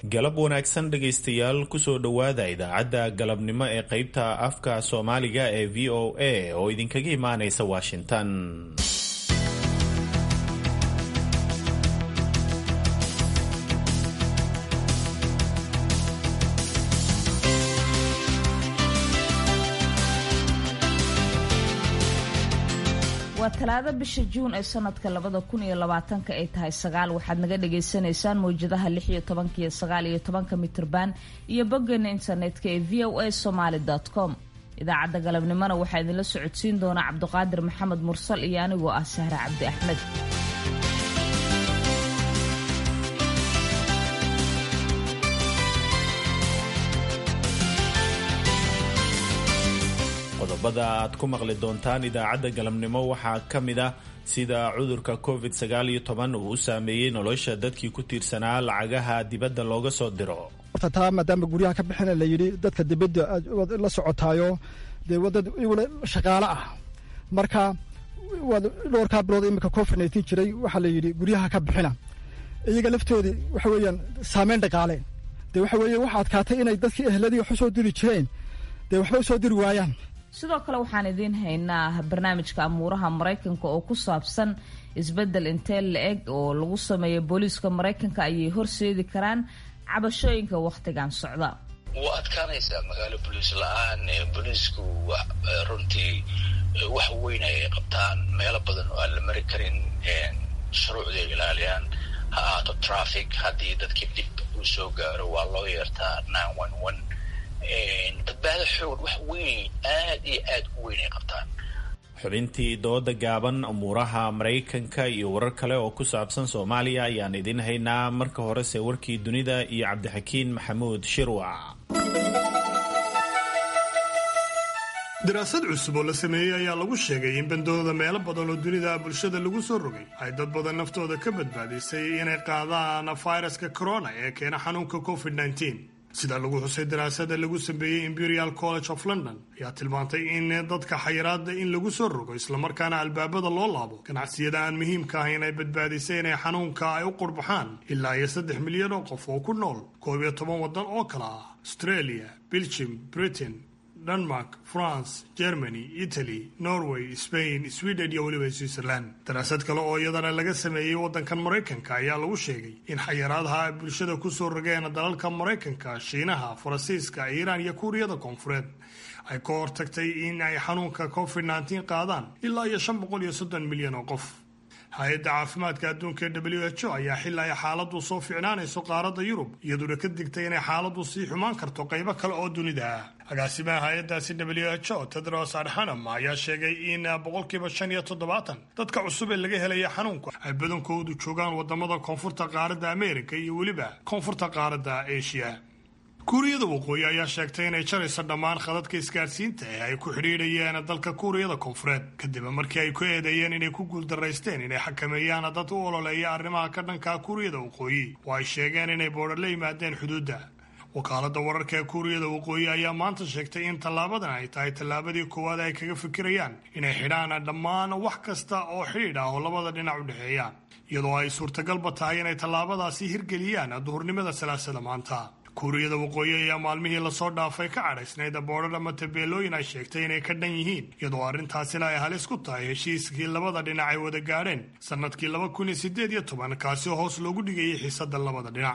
galab wanaagsan dhegaystayaal kusoo dhowaada idaacadda galabnimo ee qaybta afka soomaaliga ee v o a oo idinkaga imaanaysa washington waa talaado bisha juun ee sanadka labada kun iyo labaatanka ay tahay sagaal waxaad naga dhagaysanaysaan mawjadaha lix iyo tobanka iyo sagaal iyo tobanka mitrban iyo boggeena internetka ee v o a somaali com idaacadda galabnimona waxaa idinla socodsiin doona cabduqaadir maxamed mursal iyo anigoo ah sahre cabdi axmed qodobada aad ku maqli doontaan idaacadda galabnimo waxaa ka mid ah sida cudurka covid sagaal iyo toban uu u saameeyey nolosha dadkii ku tiirsanaa lacagaha dibadda looga soo diro horta taa maadaama guryaha ka bixina la yidhi dadka dibadda la socotaayo dee wadad iwala shaqaale ah marka waad dhowrkaa bilood iminka covid nineteen jiray waxaa la yidhi guryaha ka bixina iyaga laftoodii waxa weeyaan saameyn dhaqaale dee waxa weeye waxa adkaatay inay dadkii ehladii wax u soo diri jireen dee waxba u soo diri waayaan sidoo kale waxaan idiin haynaa barnaamijka amuuraha maraykanka oo ku saabsan isbeddel intee la-eg oo lagu sameeyo booliiska maraykanka ayay horseedi karaan cabashooyinka wakhtigan socda wuu adkaanaysaa magaalo boliis la-aan booliisku runtii wax weyn ay qabtaan meelo badan oo aan la mari karin shuruucday ilaaliyaan ha ahaato traffic haddii dadkii dib uu soo gaaro waa loo yeertaa nine one one badbaado xoog wax weyn aad iyo aad u weyn ay qabtaan xubintii dooda gaaban umuuraha maraykanka iyo warar kale oo ku saabsan soomaaliya ayaan idiin haynaa marka horese warkii dunida iyo cabdixakiin maxamuud shirwac daraasad cusub oo la sameeyey ayaa lagu sheegay in bandooda meelo badan oo dunida bulshada lagu soo rogay ay dad badan naftooda ka badbaadisay inay qaadaan fayraska corona ee keena xanuunka covid -19 sida lagu xusay daraasada lagu sameeyey imperial college of london ayaa tilmaantay in dadka xayiraada in lagu soo rogo islamarkaana albaabada loo laabo ganacsiyada aan muhiimka ahayn ay badbaadisay inay xanuunka ay u qurbaxaan ilaa iyo saddex milyan oo qof oo ku nool koob iyo toban waddan oo kale ah australia belgium britain denmark france germany italy norway spain sweden iyo weliba switzerland daraasad kale oo iyadana laga sameeyey waddankan maraykanka ayaa lagu sheegay in xayiraadaha ay bulshada kusoo rogeen dalalka maraykanka shiinaha faransiiska iiraan iyo kuuriyada koonfureed ay ka hortagtay in ay xanuunka covid -19 qaadaan ilaa iyo shan boqol iyo soddon milyan oo qof hay-adda caafimaadka adduunka ee w h o ayaa xili ay xaaladdu soo ficnaanayso qaaradda yurub iyaduna ka digtay inay xaaladdu sii xumaan karto qaybo kale oo dunida ah agaasimaha hay-addaasi w h o tedros adhanam ayaa sheegay in boqolkiiba shan iyo toddobaatan dadka cusub ee laga helaya xanuunka ay badankoodu joogaan wadamada koonfurta qaaradda amerika iyo weliba koonfurta qaaradda asia kuuriyada waqooyi ayaa sheegtay inay jarayso dhammaan khadadka isgaadhsiinta ee ay ku xidhiidhayeen dalka kuuriyada koonfureed kadib markii ay ku eedeeyeen inay ku guuldaraysteen inay xakameeyaan dad u ololeeya arrimaha ka dhanka kuuriyada waqooyi oo ay sheegeen inay boodho la yimaadeen xuduudda wakaaladda wararka ee kuuriyada waqooyi ayaa maanta sheegtay in tallaabadan ay tahay tallaabadii koowaad ay kaga fikirayaan inay xidhaan dhammaan wax kasta oo xidhiidh ah oo labada dhinac u dhexeeya iyadoo ay suurtagalba tahay inay tallaabadaasi hirgeliyaan duhurnimada salaasada maanta kuuriyada waqooyi ayaa maalmihii lasoo dhaafay ka cadhaysnayd boodhar ama tabeelooyin ay sheegtay inay ka dhan yihiin iyadoo arrintaasina ay halis ku tahay heshiiskii labada dhinac ay wada gaadheen sannadkii laba kun iyo siddeed iyo toban kaasi hoos loogu dhigayay xiisadda labada dhinac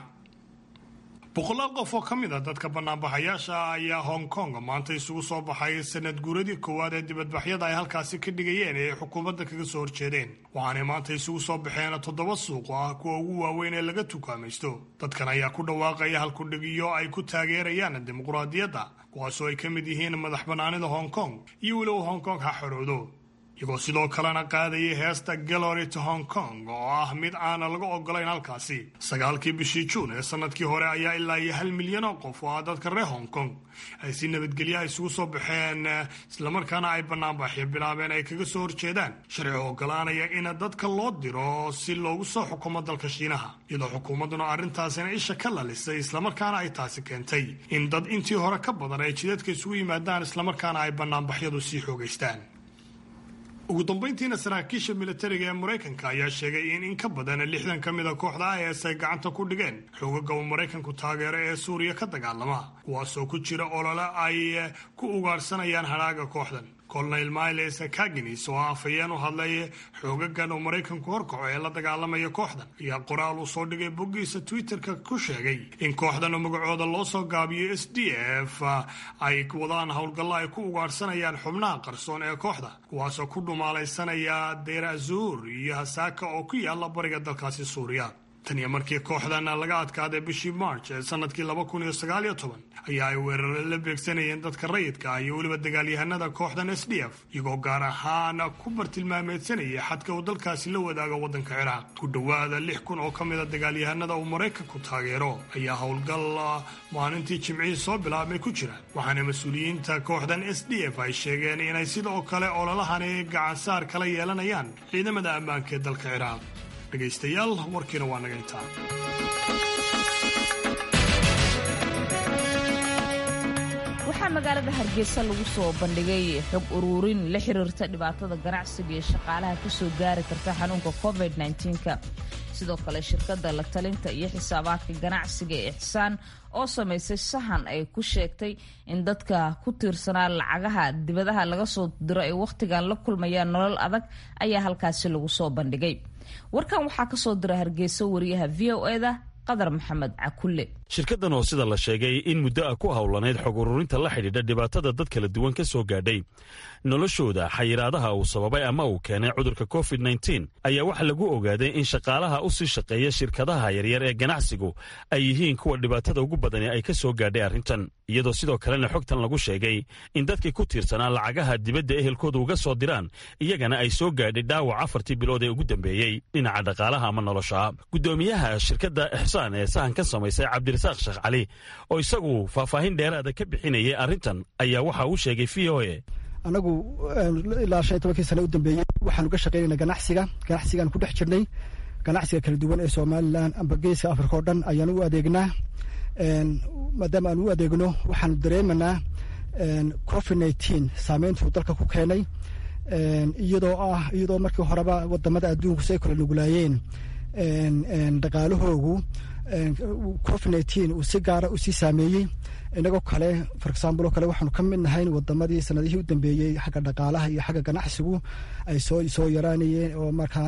boqolaal qof oo ka mid a dadka banaanbaxayaasha ah ayaa hong kong maanta isugu soo baxay sanad guuradii koowaad ee dibadbaxyada ay halkaasi ka dhigayeen ee ay xukuumadda kaga soo horjeedeen waxaanay maanta isugu soo baxeen toddoba suuq oo ah kuwa ugu waaweyn ee laga tukaamaysto dadkan ayaa ku dhawaaqaya halkudhigyo ay ku taageerayaan dimuquraadiyadda kuwaasoo ay ka mid yihiin madax bannaanida hong kong iyo weliba hong kong ha xoroodo iyagoo sidoo kalena qaadayay heesta gallery to hong kong oo ah mid aana laga ogolayn halkaasi sagaalkii bishii juun ee sanadkii hore ayaa ilaa iyo hal milyan oo qof oo ah dadka reer hong kong ay si nabadgelyaha isugu soo baxeen islamarkaana ay banaanbaxyo bilaabeen ay kaga soo horjeedaan sharci ogolaanaya in dadka loo diro si loogu soo xukumo dalka shiinaha iyadoo xukuumadduna arrintaasina isha ka lalisay islamarkaana ay taasi keentay in dad intii hore ka badan ay jidadka isugu yimaadaan islamarkaana ay banaanbaxyadu sii xoogaystaan ugu dambayntiina saraakiisha militariga ee maraykanka ayaa sheegay in in ka badan lixdan ka mid a kooxda is ay gacanta ku dhigeen xoogaga uu maraykanku taageero ee suuriya ka dagaalama kuwaasoo ku jira olole ay ku ugaadhsanayaan hadhaaga kooxdan colonel miles kaginis oo afhayeen u hadlay xoogagan uu maraykanku horkaco ee la dagaalamaya kooxdan ayaa qoraal uu soo dhigay boggiisa twitterka ku sheegay in kooxdan oo magacooda loo soo gaabiyo s d f ay wadaan howlgallo ay ku ugaadhsanayaan xubnaha qarsoon ee kooxda kuwaasoo ku dhumaalaysanaya deer azuur iyo hasaaka oo ku yaala bariga dalkaasi suuriya tan iyo markii kooxdan laga adkaaday bishii march ee sanadkii laba kun iyo sagaal iyo toban ayaa ay weerare la beegsanayeen dadka rayidka ah iyo weliba dagaalyahanada kooxdan s d f iyagoo gaar ahaan ku bartilmaameedsanaya xadka uu dalkaasi la wadaago waddanka ciraaq ku dhowaada lix kun oo ka mida dagaalyahanada uu maraykanku taageero ayaa howlgal maalintii jimcihii soo bilaabmay ku jira waxaana mas-uuliyiinta kooxdan s d f ay sheegeen inay sidoo kale ololahani gacansaar kala yeelanayaan ciidamada ammaanka ee dalka ciraaq dhegaystayaal warkiina waa naga intaa waxaa magaalada hargeysa lagu soo bandhigay xog uruurin la xiriirta dhibaatada ganacsiga iyo shaqaalaha kasoo gaari karta xanuunka covid -19ka sidoo kale shirkadda la talinta iyo xisaabaadka ganacsiga ee ixsaan oo samaysay sahan ay ku sheegtay in dadka ku tiirsanaa lacagaha dibadaha laga soo diro ay wakhtigan la kulmayaan nolol adag ayaa halkaasi lagu soo bandhigay warkan waxaa ka soo dira hargeysa wariyaha v o eda qadar maxamed cakulle shirkaddan oo sida la sheegay in muddo ah ku howlaneyd xog ururinta la xidhiidha dhibaatada dad kala duwan ka soo gaadhay noloshooda xayiraadaha uu sababay ama uu keenay cudurka covid nteen ayaa waxaa lagu ogaaday in shaqaalaha u sii shaqeeya shirkadaha yaryar ee ganacsigu ay yihiin kuwa dhibaatada ugu badani ay ka soo gaadhay arrintan iyadoo sidoo kalena xogtan lagu sheegay in dadkii ku tiirsanaa lacagaha dibadda ehelkooda uga soo diraan iyagana ay soo gaadhay dhaawac afartii bilood ee ugu dambeeyey dhinaca dhaqaalaha ama nolosha guddoomiyaha shirkadda ixsaan ee sahankan samaysay cabdirasaaq sheekh cali oo isagu faahfaahin dheeraada ka bixinayay arrintan ayaa waxa uu sheegay v o e anagu ilaa shan iyo tobankii sane u dambeeyey waxaanu ka shaqaynayna ganacsiga ganacsigaan ku dhex jirnay ganacsiga kala duwan ee somalilan amba geeska africa oo dhan ayaan u adeegnaa maadaama aan u adeegno waxaanu dareemanaa covid nineteen saameyntuu dalka ku keenay iyadoo ah iyadoo markii horeba wadamada adduunku si ay kala nuglaayeen dhaqaalahoogu covid nineteen uu si gaara usii saameeyey inagoo kale for example oo kale waxaanu ka mid nahayn wadamadii sanadihii u dambeeyey xagga dhaqaalaha iyo xagga ganacsigu ay soo soo yaraanayeen oo markaa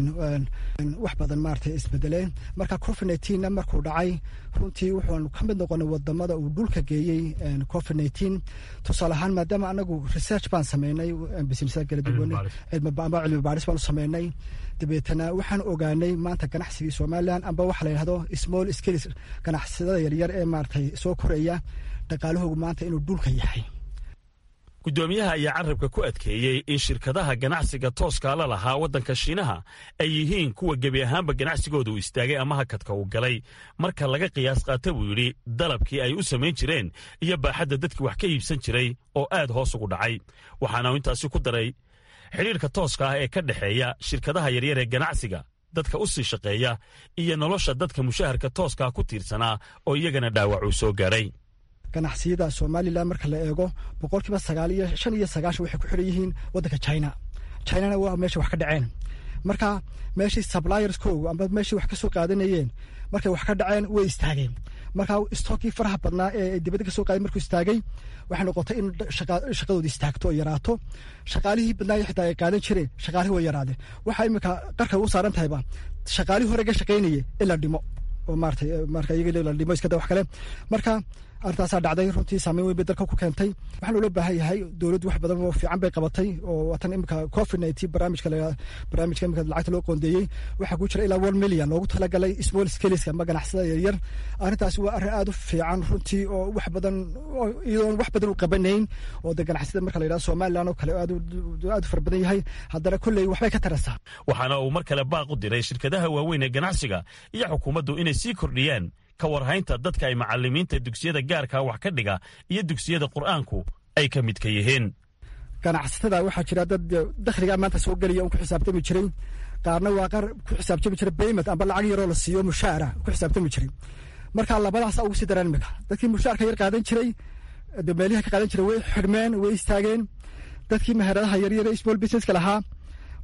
wax badan maarata isbedeleen marka covid nineteenna markuu dhacay runtii wuxuanu ka mid noqonay wadamada uu dhulka geeyey covid nineteen tusaale ahaan maadaama anagu research baan sameynay business kala duwan amba cilmi baadhis baanu sameynay dabeetana waxaan ogaanay maanta ganacsigii somalilan amba waxa la yidhahdo small scales ganacsadada yaryar ee maaratay soo koraya dhaqaalahoogu maanta inuu dhulka yahay guddoomiyaha ayaa carabka ku adkeeyey in shirkadaha ganacsiga tooskaa la lahaa waddanka shiinaha ay yihiin kuwa gebi ahaanba ganacsigooda uu istaagay ama hakadka uu galay marka laga qiyaas qaata buu yidhi dalabkii ay u samayn jireen iyo baaxadda dadkii wax ka iibsan jiray oo aad hoos ugu dhacay waxaana uu intaasi ku daray xidhiirka tooska ah ee ka dhexeeya shirkadaha yaryar ee ganacsiga dadka u sii shaqeeya iyo nolosha dadka mushaharka tooskaa ku tiirsanaa oo iyagana dhaawac uu soo gaadhay ganacsiyada somalilan marka la eego boqolkiiba sagaal iyo shan iyo sagaashan waxay ku xiran yihiin waddanka china chinana waa meesha wax ka dhaceen marka meeshii sublierskoogu amba meeshii wax ka soo qaadanayeen markay wax ka dhaceen way istaageen marka stookii faraha badnaa ee dibadda ka soo qaaday markuu istaagay waxay noqotay in shaqadoodi istaagto oo yaraato shaqaalihii badnaa xitaa ay qaadan jireen shaqaalihii way yaraadeen waxaa iminka qarka u saaran tahayba shaqaalihii hore ga shaqaynaya in la dhimo oo maratay marka iyaga la dhimo iskada wax kale marka arrintaasaa dhacday runtii saameyn weyn bay dalka ku keentay waxaa loola baahan yahay dowladdu wax badan oo fiican bay qabatay oo watan imika covid nineteen barnaamijka barnaamijka imika lacagta loo qoondeeyey waxaa ku jira ilaa one million loogu talagalay small scaleska ama ganacsada yaryar arrintaasi waa arrin aad u fiican runtii oo wax badan iyadoon wax badan u qabanayn oo de ganacsiyada marka la yidhahdo somaliland oo kale aad aad u fara badan yahay haddana kolley waxbay ka taraysaa waxaana uu mar kale baaq u diray shirkadaha waaweyn ee ganacsiga iyo xukuumaddu inay sii kordhiyaan ka warhaynta dadka ay macalimiinta dugsiyada gaarkaa wax ka dhiga iyo dugsiyada qur'aanku ay ka midka yihiin ganacsatada waxaa jira dad dakhligaa maanta soo gelaya un ku xisaabtami jiray qaarna waa qaar ku xisaabtami jiray baymet amba lacag yaroo la siiyo mushaara ku xisaabtami jiray marka labadaasa ugu sii daraan imika dadkii mushaarka yar qaadan jiray meeliha ka qaadan jiray way xidhmeen way istaageen dadkii meheradaha yaryar small businesska lahaa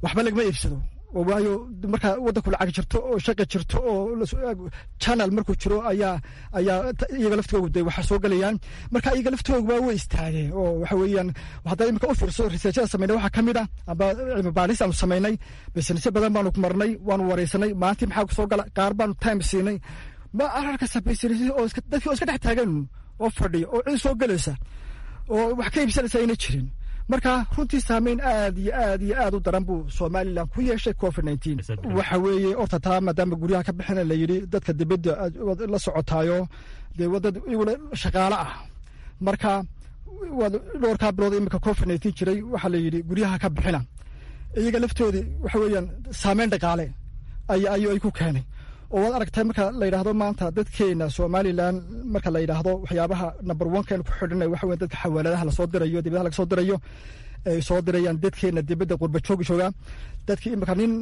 waxba lagama iibsado oo waayo markaa waddanku lacag jirto oo shaqa jirto oo channel markuu jiro ayaa ayaa iyaga laftoogu de waxa soo gelayaan marka iyaga laftoogu waa way istaageen oo waxa weeyaan haddaa imika u fiirso researchada sameynay waxaa ka mid ah amba cilmi baaris aanu samaynay businessyo badan baanu marnay waanu wareysanay maalintii maxaa kusoo gala qaar baanu time siinay ma ararkasa business oo dadkii oo iska dhex taagan oo fadhiya oo cid soo gelaysa oo wax ka iibsanaysa ayna jirin marka runtii saameyn aad iyo aad iyo aad u daran buu somalilan ku yeeshay covid nineteen waxa weeye horta taa maadaama guryaha ka bixina la yidhi dadka dibadda la socotaayo dee wadad iguna shaqaale ah marka waad dhowrkaa bilood imika covid nineteen jiray waxaa la yidhi guryaha ka bixina iyaga laftoodii waxa weeyaan saameyn dhaqaale ay ay ku keenay oo waad aragtay marka la yidhaahdo maanta dadkeena somalilan marka la yidhaahdo waxyaabaha number oneken ku xidhanay waxa weya dadka xawaaladaha lasoo dirayo dibadaha laga soo dirayo ay soo dirayaan dadkeena dibadda qurba joogi jooga dadkii imika nin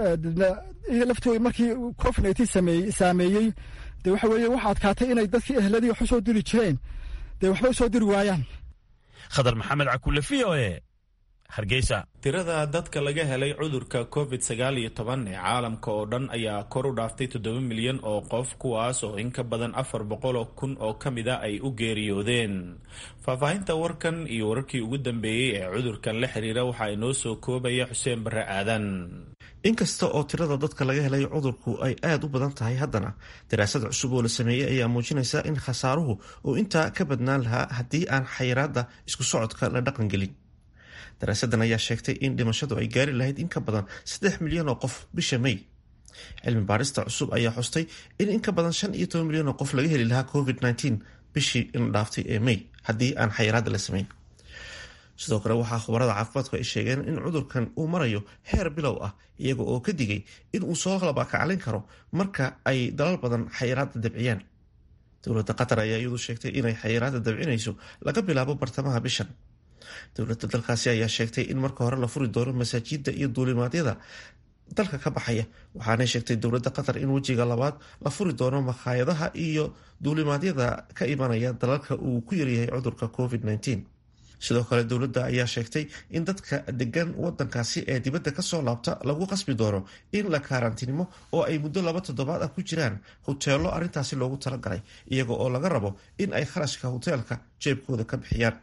laftooda markii covid nineteen sameeyey saameeyey dee waxa weeye waxa adkaatay inay dadkii ehladii wax usoo diri jireen dee waxba usoo diri waayaan khadar maxamed cakulle v o e hargeysa tirada dadka laga helay cudurka covid sagaal iyo toban ee caalamka oo dhan ayaa kor u dhaaftay toddoba milyan oo qof kuwaas oo in ka badan afar boqol oo kun oo ka mid a ay u geeriyoodeen faahfaahinta warkan iyo wararkii ugu dambeeyey ee cudurkan la xiriira waxaa inoo soo koobaya xuseen barre aadan inkasta oo tirada dadka laga helay cudurku ay aada u badan tahay haddana daraasad cusub oo la sameeyey ayaa muujinaysa in khasaaruhu uu intaa ka badnaan lahaa haddii aan xayiraadda isku socodka la dhaqangelin daraasadan ayaa sheegtay in dhimashadu ay gaari lahayd in ka badan saddex milyan oo qof bisha may cilmi baarista cusub ayaa xustay in in ka badan shan iyo toban milyan oo qof laga heli lahaa covid nteen bishii in dhaaftay ee may haddii aan xayiraadda la samayn sidoo kale waxaa khubarada caafimaadku ay sheegeen in cudurkan uu marayo heer bilow ah iyaga oo ka digay in uu soo labakaclin karo marka ay dalal badan xayiraadda dabciyaan dowladda qatar ayaa iyadu sheegtay inay xayiraadda dabcinayso laga bilaabo bartamaha bishan dowladda dalkaasi ayaa sheegtay in marka hore la furi doono masaajida iyo duulimaadyada dalka ka baxaya waxaanay sheegtay dowladda qatar in wejiga labaad la furi doono makhaayadaha iyo duulimaadyada ka imanaya dalalka uu ku yaryahay cudurka covid nteen sidoo kale dowladda ayaa sheegtay in dadka degan wadankaasi ee dibadda kasoo laabta lagu qasbi doono in la kaarantinimo oo ay muddo laba toddobaad ah ku jiraan hoteelo arrintaasi loogu talagalay iyaga oo laga rabo in ay kharashka hoteelka jeebkooda ka bixiyaan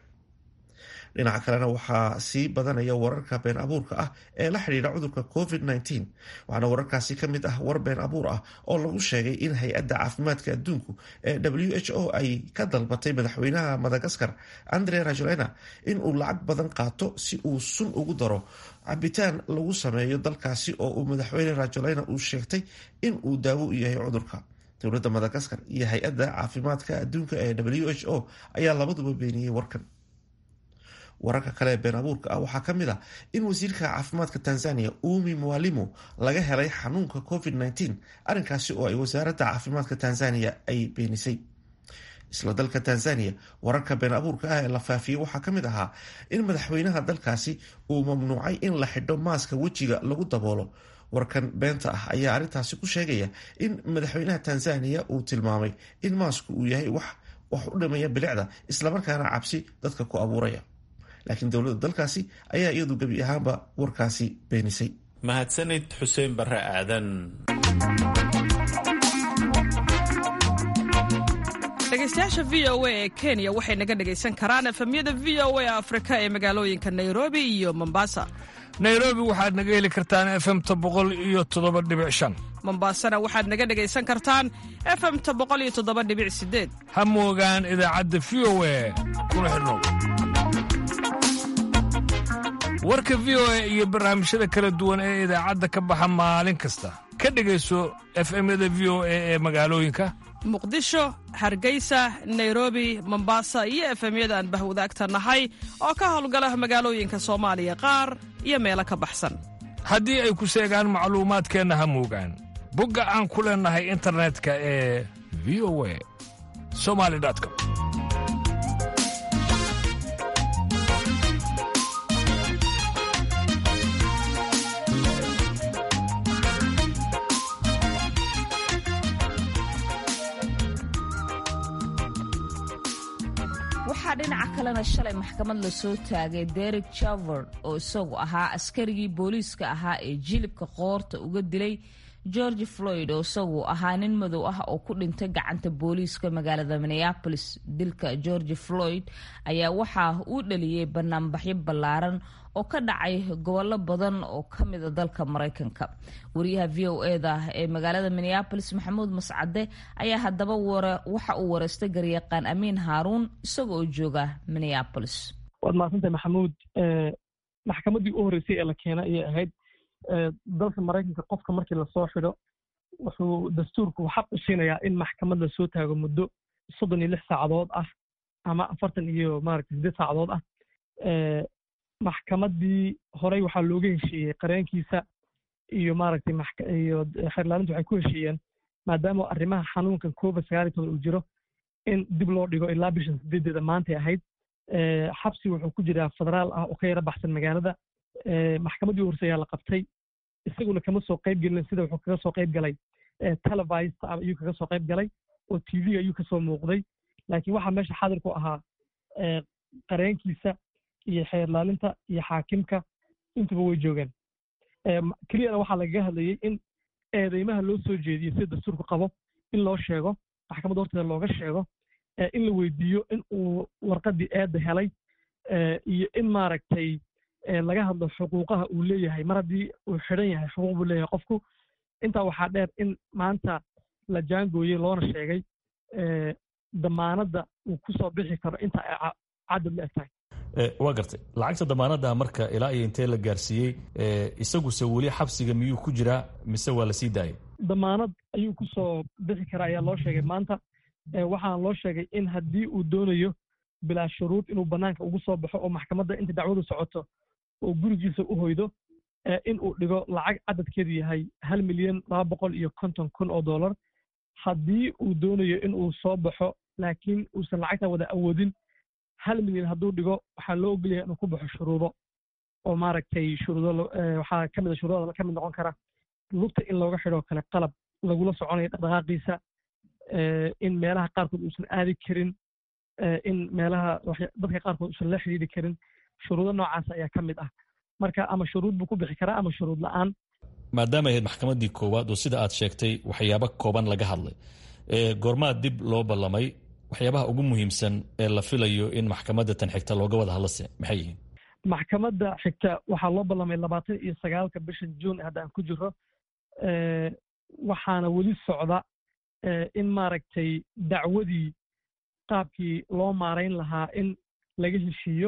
dhinaca kalena waxaa sii badanaya wararka been abuurka ah ee la xidhiidha cudurka covid nteen waxaana wararkaasi ka mid ah war been abuur ah oo lagu sheegay in hay-adda caafimaadka adduunku ee w h o ay ka dalbatay madaxweynaha madagaskar andre rajolena in uu lacag badan qaato si uu sun ugu daro cabitaan lagu sameeyo dalkaasi oo uu madaxweyne rajolena uu sheegtay in uu daawo u yahay cudurka dowladda madagaskar iyo hay-adda caafimaadka adduunka ee w h o ayaa labaduba beeniyey warkan wararka kale ee been abuurka ah waxaa ka mid ah in wasiirka caafimaadka tanzania umi mwalimu laga helay xanuunka covid nteen arrinkaasi oo ay wasaaradda caafimaadka tanzania ay beenisay isla dalka tanzania wararka been abuurka ah ee la faafiyey waxaa ka mid ahaa in madaxweynaha dalkaasi uu mamnuucay in la xidho maaska wejiga lagu daboolo warkan beenta ah ayaa arrintaasi ku sheegaya in madaxweynaha tanzania uu tilmaamay in maasku uu yahay wax wax u dhimaya bilicda islamarkaana cabsi dadka ku abuuraya laakiin dowladda dalkaasi ayaa iyadu gebi ahaanba warkaasi beenisay mahadsanid xuseen barre aadan dhegeystayaasha v o a ee kenya waxay naga dhegaysan karaan efemyada v o a afrika ee magaalooyinka nairobi iyo mombasa nairobi waxaad naga heli kartaan efemta boqol iyo toddoba dhibic shan mombasana waxaad naga dhegaysan kartaan efemta boqol iyo toddoba dhibic sideed ha moogaan idaacadda v o a kuna xidhnow warka v o a iyo barnaamijyada kala duwan ee idaacadda ka baxa maalin kasta ka dhegayso efemyada v o a ee magaalooyinka muqdisho hargeysa nairobi mombasa iyo efemyada aan bahwadaagta nahay oo ka howlgala magaalooyinka soomaaliya qaar iyo meelo ka baxsan haddii ay ku seegaan macluumaadkeenna ha moogaan bogga aan ku leennahay internetka ee v o a somali com waxaa waxaa dhinaca kalena shalay maxkamad lasoo taagay derek javord oo isagu ahaa askarigii booliiska ahaa ee jilibka qoorta uga dilay george floyd oo isagu ahaa nin madow ah oo ku dhintay gacanta booliiska magaalada minneapolis dilka george floyd ayaa waxaa uu dhaliyey banaanbaxyo ballaaran oo ka dhacay gobollo badan oo ka mida dalka maraykanka wariyaha v o eda ee magaalada minneapolis maxamuud mascade ayaa haddaba waxa uu wareystay garyaqaan amiin haaruun isaga oo jooga minneapolis waad mahadsantahay maxamuud maxkamaddii u horreysay ee la keena ayay ahayd dalka maraykanka qofka markii lasoo xidho wuxuu dastuurku xaq u siinayaa in maxkamad lasoo taago muddo soddon iyo lix saacadood ah ama afartan iyo maaragtay siddeed saacadood ah maxkamaddii horey waxaa looga heshiiyey qareenkiisa iyo maaragtay iyo xeerlaalintu waxay ku heshiiyeen maadaama arrimaha xanuunkan covid sagaal iyo toban uu jiro in dib loo dhigo ilaa bishan sideedeeda maantay ahayd xabsi wuxuu ku jiraa federaal ah oo ka yara baxsan magaalada maxkamaddii u horse ayaa la qabtay isaguna kama soo qayb gelin sida wuxuu kaga soo qayb galay televised ayuu kaga soo qayb galay oo tv ayuu kasoo muuqday laakiin waxaa meesha xaadir ku ahaa qareenkiisa iyo xeerlaalinta iyo xaakimka intuba way joogeen keliyana waxaa lagaga hadlayey in eedeymaha loo soo jeediyo sida dastuurku qabo in loo sheego maxkamadda horteeda looga sheego in la weydiiyo in uu warqaddii eedda helay iyo in maaragtay laga hadlo xuquuqaha uu leeyahay mar haddii uu xidhan yahay xuquuq buu leeyahay qofku intaa waxaa dheer in maanta la jaangooyey loona sheegay damaanadda uu ku soo bixi karo inta ay cadad la eg tahay waa gartay lacagta damaanadda marka ilaa iyo intee la gaarsiiyey isaguse weli xabsiga miyuu ku jiraa mise waa la sii daayay damaanad ayuu ku soo bixi karaa ayaa loo sheegay maanta waxaana loo sheegay in haddii uu doonayo bilaa shuruud inuu bannaanka ugu soo baxo oo maxkamadda inta dacwadu socoto oo gurigiisa u hoydo in uu dhigo lacag cadadkeedu yahay hal milyan laba boqol iyo konton kun oo dollar haddii uu doonayo in uu soo baxo laakiin uusan lacagta wada awoodin hal milyan hadduu dhigo waxaa loo ogolyahay inuu ku baxo shuruudo oo maaragtay shuruudo waxaa ka mid a shuruudada ka mid noqon kara lugta in looga xidhoo kale qalab lagula soconayo dhaqdhaqaaqiisa in meelaha qaarkood uusan aadi karin in meelaha dadka qaarkood uusan la xidhiidhi karin shuruudo noocaas ayaa ka mid ah marka ama shuruud buu ku bixi karaa ama shuruud la'aan maadaama ahayd maxkamaddii koowaad oo sida aad sheegtay waxyaabo kooban laga hadlay goormaa dib loo ballamay waxyaabaha ugu muhiimsan ee la filayo in maxkamadda tan xigta looga wada hadlase maxay yihiin maxkamadda xigta waxaa loo ballamay labaatan iyo sagaalka bishan juun hadda aan ku jiro waxaana weli socda in maaragtay dacwadii qaabkii loo maarayn lahaa in laga heshiiyo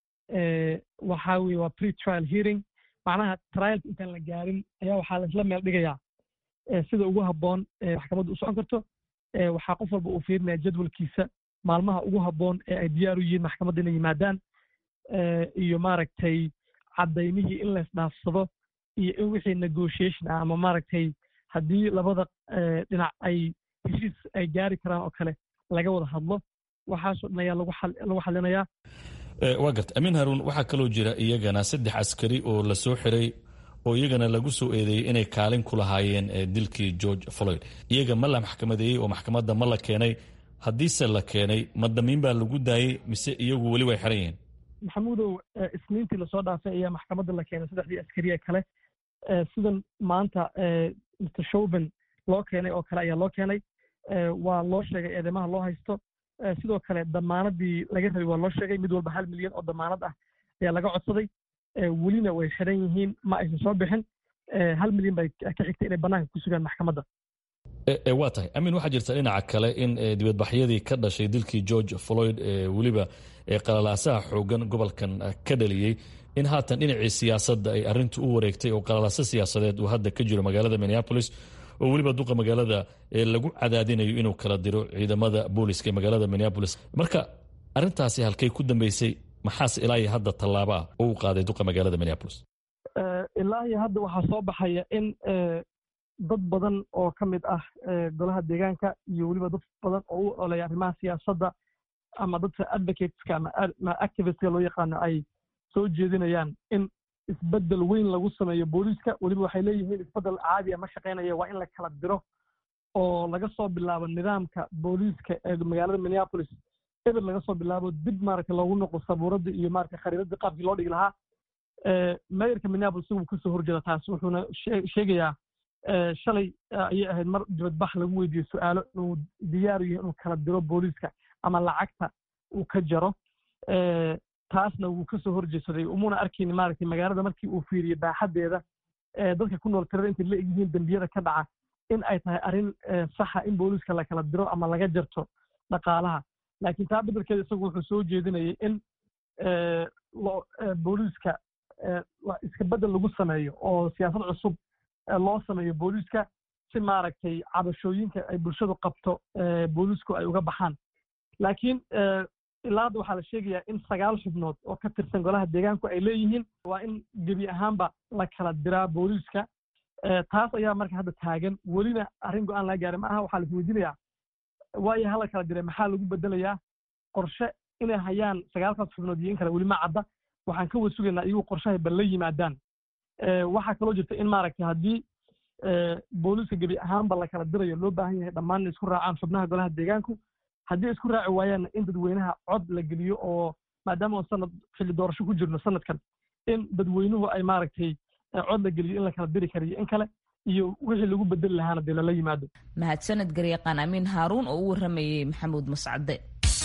waxaa weye waa pre trial hearing macnaha trialka intaan la gaarin ayaa waxaa laisla meel dhigayaa sida ugu habboon maxkamaddu u socon karto waxaa qof walba uu fiirinaya jadwalkiisa maalmaha ugu habboon ee ay diyaar u yihiin maxkamadda inay yimaadaan iyo maaragtay caddaymihii in laysdhaafsado iyo in wixii negotiation ah ama maaragtay haddii labada dhinac ay heshiis ay gaari karaan oo kale laga wada hadlo waxaasoo dhan ayaa lagu xalinayaa waa garta amiin haruun waxaa kaloo jira iyagana saddex askari oo la soo xiray oo iyagana lagu soo eedeeyey inay kaalin ku lahaayeen dilkii george floyd iyaga ma la maxkamadeeyey oo maxkamadda ma la keenay haddiise la keenay ma damiin baa lagu daayey mise iyagu weli way xiran yihiin maxamuudow isniintii lasoo dhaafay ayaa maxkamadda la keenay saddexdii askariye kale sidan maanta mr showben loo keenay oo kale ayaa loo keenay waa loo sheegay eedeymaha loo haysto sidoo kale damaanadii laga rabay waa loo sheegay mid walba hal milyan oo damaanad ah ayaa laga codsaday welina way xiran yihiin ma aysan soo bixin hal milyan bay ka xigtay inay bannaanka ku sugaan maxkamadda waa tahay amin waxaa jirta dhinaca kale in dibadbaxyadii ka dhashay dilkii george floyd weliba qalalaasaha xoogan gobolkan ka dhaliyey in haatan dhinacii siyaasadda ay arintu u wareegtay oo qalalaaso siyaasadeed uu hadda ka jiro magaalada minneapolis oo weliba duqa magaalada lagu cadaadinayo inuu kala diro ciidamada booliska ee magaalada minneapolis marka arintaasi halkay ku dambeysay maxaase ilaa iyo hadda tallaabo ah oo u qaaday duqa magaalada minneapolis ilaa iyo hadda waxaa soo baxaya in dad badan oo ka mid ah golaha deegaanka iyo weliba dad badan oo u olaya arrimaha siyaasadda ama dadka advocateska ama activistka loo yaqaano ay soo jeedinayaan in isbeddel weyn lagu sameeyo booliiska weliba waxay leeyihiin isbeddel caadiya ma shaqaynaya waa in la kala diro oo laga soo bilaabo nidaamka booliiska ee magaalada minneapolis eber laga soo bilaabo dib maaragtay loogu noqo sabuuradda iyo maaragtay khariidadii qaabkii loo dhigi lahaa mayorka minneapolis isagu kasoo horjeeda taas wuxuuna sheegayaa shalay ayay ahayd mar dibadbax lagu weydiiyey su-aalo inuu diyaaru yahay inuu kala diro booliiska ama lacagta uu ka jaro taasna wuu kasoo horjeedsaday umuna arkayni maaragtay magaalada markii uu fiiriyey baaxaddeeda dadka ku nool tirada intay la egyihiin dembiyada ka dhaca in ay tahay arrin saxa in booliiska la kala diro ama laga jarto dhaqaalaha laakiin taa beddelkeeda isagu wuxuu soo jeedinayay in booliiska iska beddel lagu sameeyo oo siyaasad cusub loo sameeyo booliiska si maaragtay cabashooyinka ay bulshadu qabto booliisku ay uga baxaan laakiin ilaa hadda waxaa la sheegayaa in sagaal xubnood oo ka tirsan golaha deegaanku ay leeyihiin waa in gebi ahaanba la kala diraa booliiska taas ayaa marka hadda taagan welina arrin go-aan laga gaaray ma aha waxaa la isweydiinayaa waayo hala kala diray maxaa lagu bedelayaa qorshe inay hayaan sagaalkaas xubnood iyo in kale weli ma cadda waxaan ka wada sugaynaa iyagu qorshahay bal la yimaadaan waxaa kaloo jirta in maaragtay haddii booliiska gebi ahaanba la kala dirayo loo baahan yahay dhammaan inay isku raacaan xubnaha golaha deegaanku haddii isku raaci waayaanna in dadweynaha cod la geliyo oo maadaama aan sanad xilli doorasho ku jirno sanadkan in dadweynuhu ay maaragtay cod la geliyo in la kala diri karayo in kale iyo wixii lagu bedeli lahaana dee lala yimaado mahadsaned garyaqaan amiin haaruun oo u warramayey maxamuud mascade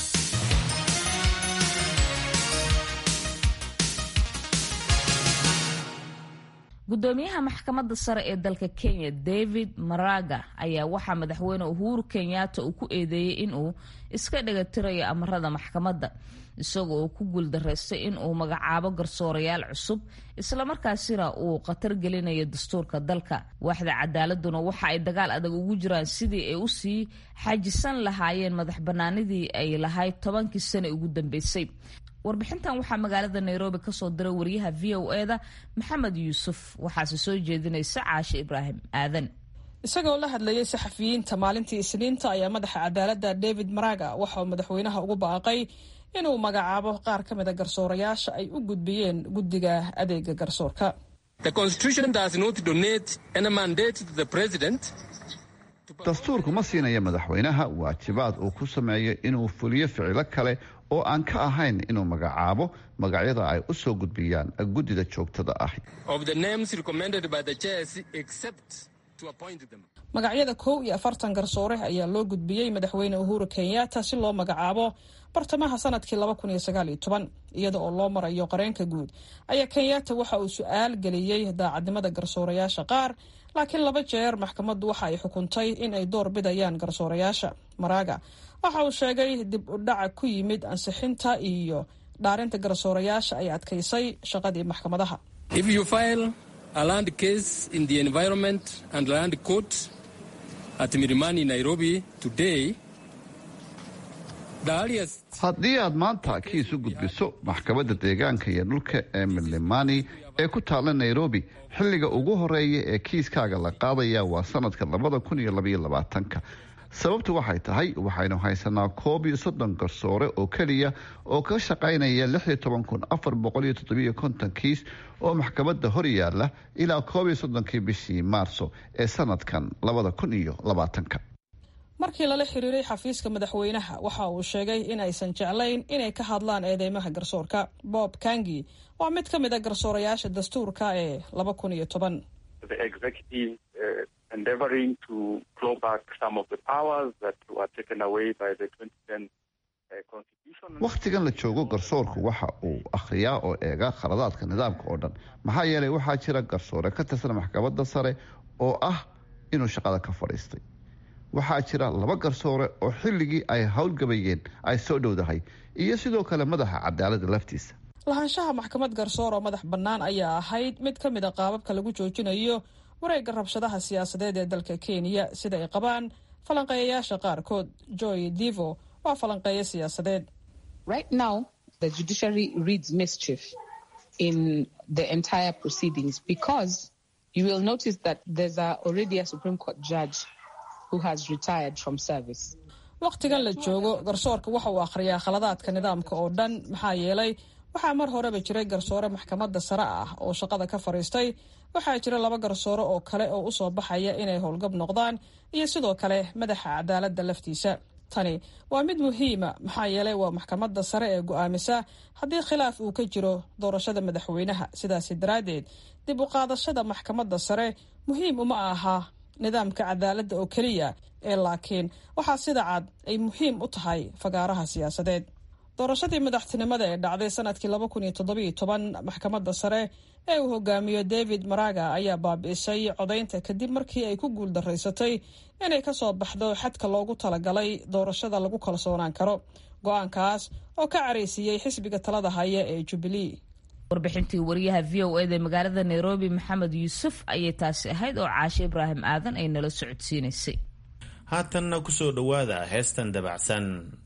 gudoomiyaha maxkamadda sare ee dalka kenya david maraga ayaa waxaa madaxweyne uhuru kenyatta uu ku eedeeyey inuu iska dhagatirayo amarada maxkamadda isagoo uu ku guuldaraystay inuu magacaabo garsoorayaal cusub islamarkaasina uu khatar gelinayo dastuurka dalka waaxda cadaaladuna waxa ay dagaal adag ugu jiraan sidii ay usii xajisan lahaayeen madax bannaanidii ay lahayd tobankii sane ugu dambeysay warbixintan waxaa magaalada nairobi kasoo diray wariyaha v o eda maxamed yuusuf waxaase soo jeedinaysa caashe ibraahim aadan isagoo la hadlayay saxafiyiinta maalintii isniinta ayaa madaxa cadaaladda david maraga waxa uu madaxweynaha ugu baaqay inuu magacaabo qaar ka mida garsoorayaasha ay u gudbiyeen guddiga adeega garsoorka dastuurku ma siinayo madaxweynaha waajibaad uu ku sameeyo inuu fuliyo ficilo kale oo aan ka ahayn inuu magacaabo magacyada ay u soo gudbiyaan guddida joogtada ahi magacyada kow iyo afartan garsoore ayaa loo gudbiyey madaxweyne uhuru kenyatta si loo magacaabo bartamaha sanadkii laba kun iyo sagaal iyo toban iyada oo loo marayo qareenka guud ayaa kenyatta waxa uu su-aal geliyey daacadnimada garsoorayaasha qaar laakiin laba jeer maxkamaddu waxa ay xukuntay in ay door bidayaan garsoorayaasha maraga waxa uu sheegay dib u dhaca ku yimid ansixinta iyo dhaarinta garsoorayaasha ay adkaysay shaqadii maxkamadaha haddii aad maanta kiis u gudbiso maxkamadda deegaanka iyo dhulka ee milimani ee ku taalla nairobi xilliga ugu horeeya ee kiiskaaga la qaadaya waa sanadka labada kun iyo labaiyo labaatanka sababtu waxay tahay waxaynu haysanaa koob iyo soddon garsoore oo keliya oo ka shaqaynaya lix iyo toban kun afar boqol iyo toddobiyo konton kiis oo maxkamadda hor yaalla ilaa koob iyo soddonkii bishii maarso ee sanadkan labada kun iyo labaatanka markii lala xiriiray xafiiska madaxweynaha waxa uu sheegay in aysan jeclayn inay ka hadlaan eedeymaha garsoorka bob kangi waa mid ka mid a garsoorayaasha dastuurka ee laba kun iyo toban wakhtigan la joogo garsoorku waxa uu akhriyaa oo eega khaladaadka nidaamka oo dhan maxaa yeelay waxaa jira garsoore ka tirsan maxkamadda sare oo ah inuu shaqada ka fadhiistay waxaa jira laba garsoore oo xilligii ay howlgabayeen ay soo dhowdahay iyo sidoo kale madaxa cadaaladda laftiisa lahaanshaha maxkamad garsoor oo madax bannaan ayaa ahayd mid ka mid a qaababka lagu joojinayo wareegga rabshadaha siyaasadeed ee dalka kenya sida ay qabaan falanqeeyayaasha qaarkood joy divo waa falanqeeyo siyaasadeed wakhtigan la joogo garsoorka waxa uu akhriyaa khaladaadka nidaamka oo dhan maxaa yeelay waxaa mar horeba jiray garsoore maxkamadda sare ah oo shaqada ka fadhiistay waxaa jira laba garsoore oo kale oo usoo baxaya inay howlgab noqdaan iyo sidoo kale madaxa cadaaladda laftiisa tani waa mid muhiima maxaa yeelay waa maxkamadda sare ee go'aamisa haddii khilaaf uu ka jiro doorashada madaxweynaha sidaasi daraaddeed dib u qaadashada maxkamadda sare muhiim uma aha nidaamka cadaaladda oo keliya ee laakiin waxaa sida cad ay muhiim u tahay fagaaraha siyaasadeed doorashadii madaxtinimada ee dhacday sanadkii laba kun iyo toddobiyo toban maxkamadda sare ee uu hogaamiyo david maraga ayaa baabi'isay codaynta kadib markii ay ku guuldaraysatay inay ka soo baxdo xadka loogu talagalay doorashada lagu kalsoonaan karo go-aankaas oo ka caraysiiyey xisbiga talada haya ee jubilee warbixintii wariyaha v o eda magaalada nairobi maxamed yuusuf ayay taasi ahayd oo caashe ibraahim aadan ay nala socodsiinaysay haatanna kusoo dhowaada heestan dabacsan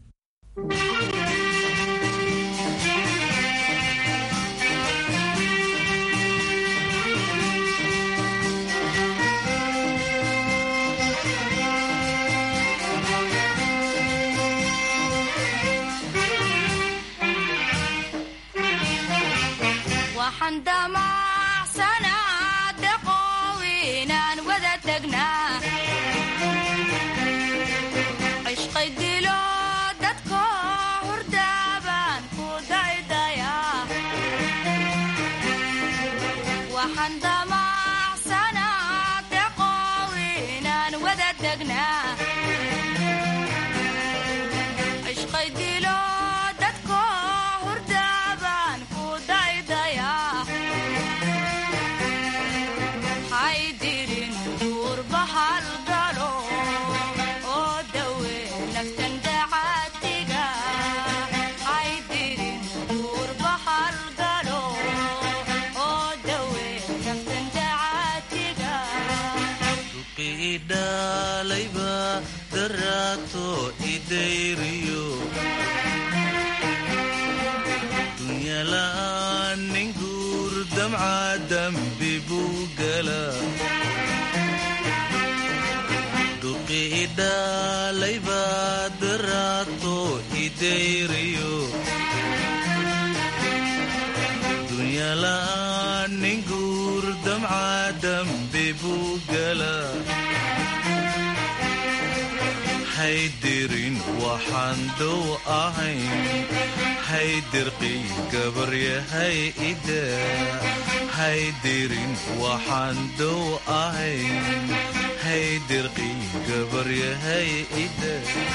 haydirin waxaan dow ahayn haydirqiy gabaryahay ida haydirin waxaan dow ahayn haydirqiy gabaryahay ida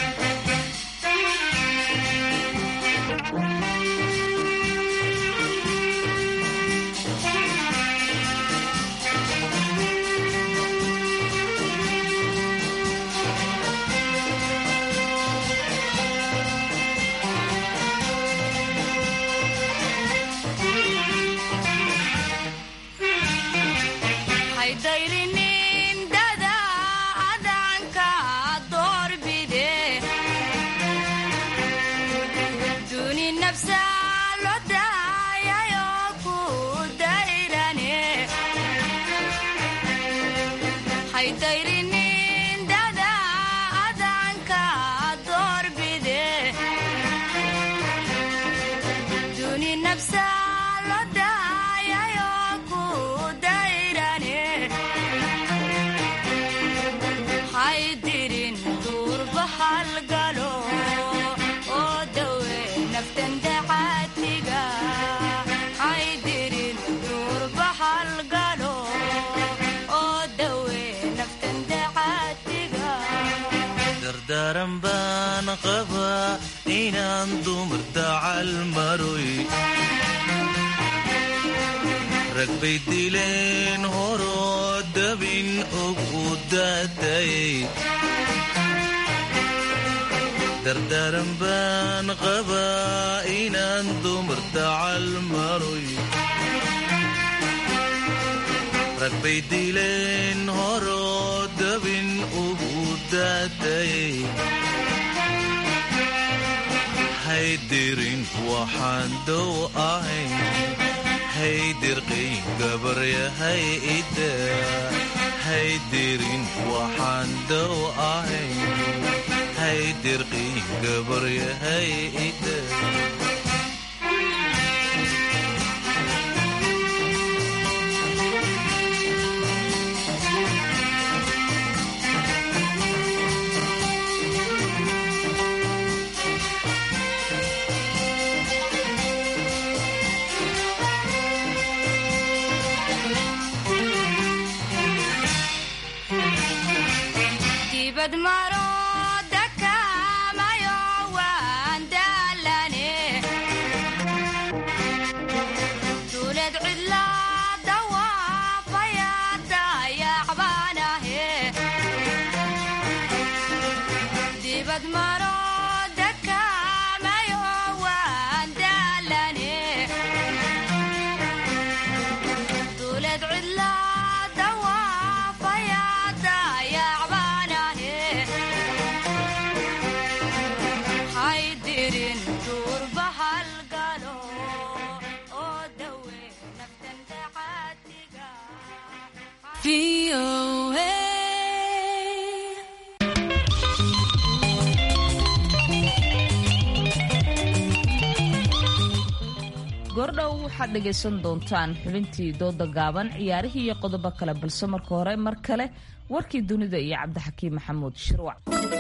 daran baan qabaa inaan dumar dacal maroy rag bay dileen horoo dabin og u daatayay dardaran baan qabaa inaan dumar dacal maroy rag bay dileen horoo dabin ugu daatayay haydirin waxaan dow ahayn haydirqiy gabaryahay ida haydirin waxaan dow ahayn haydirqiy gabaryahay ida goordhow waxaad dhegaysan doontaan xubintii dooda gaaban ciyaarihii iyo qodobo kale balse marka hore mar kale warkii dunida iyo cabdixakiim maxamuud shirwac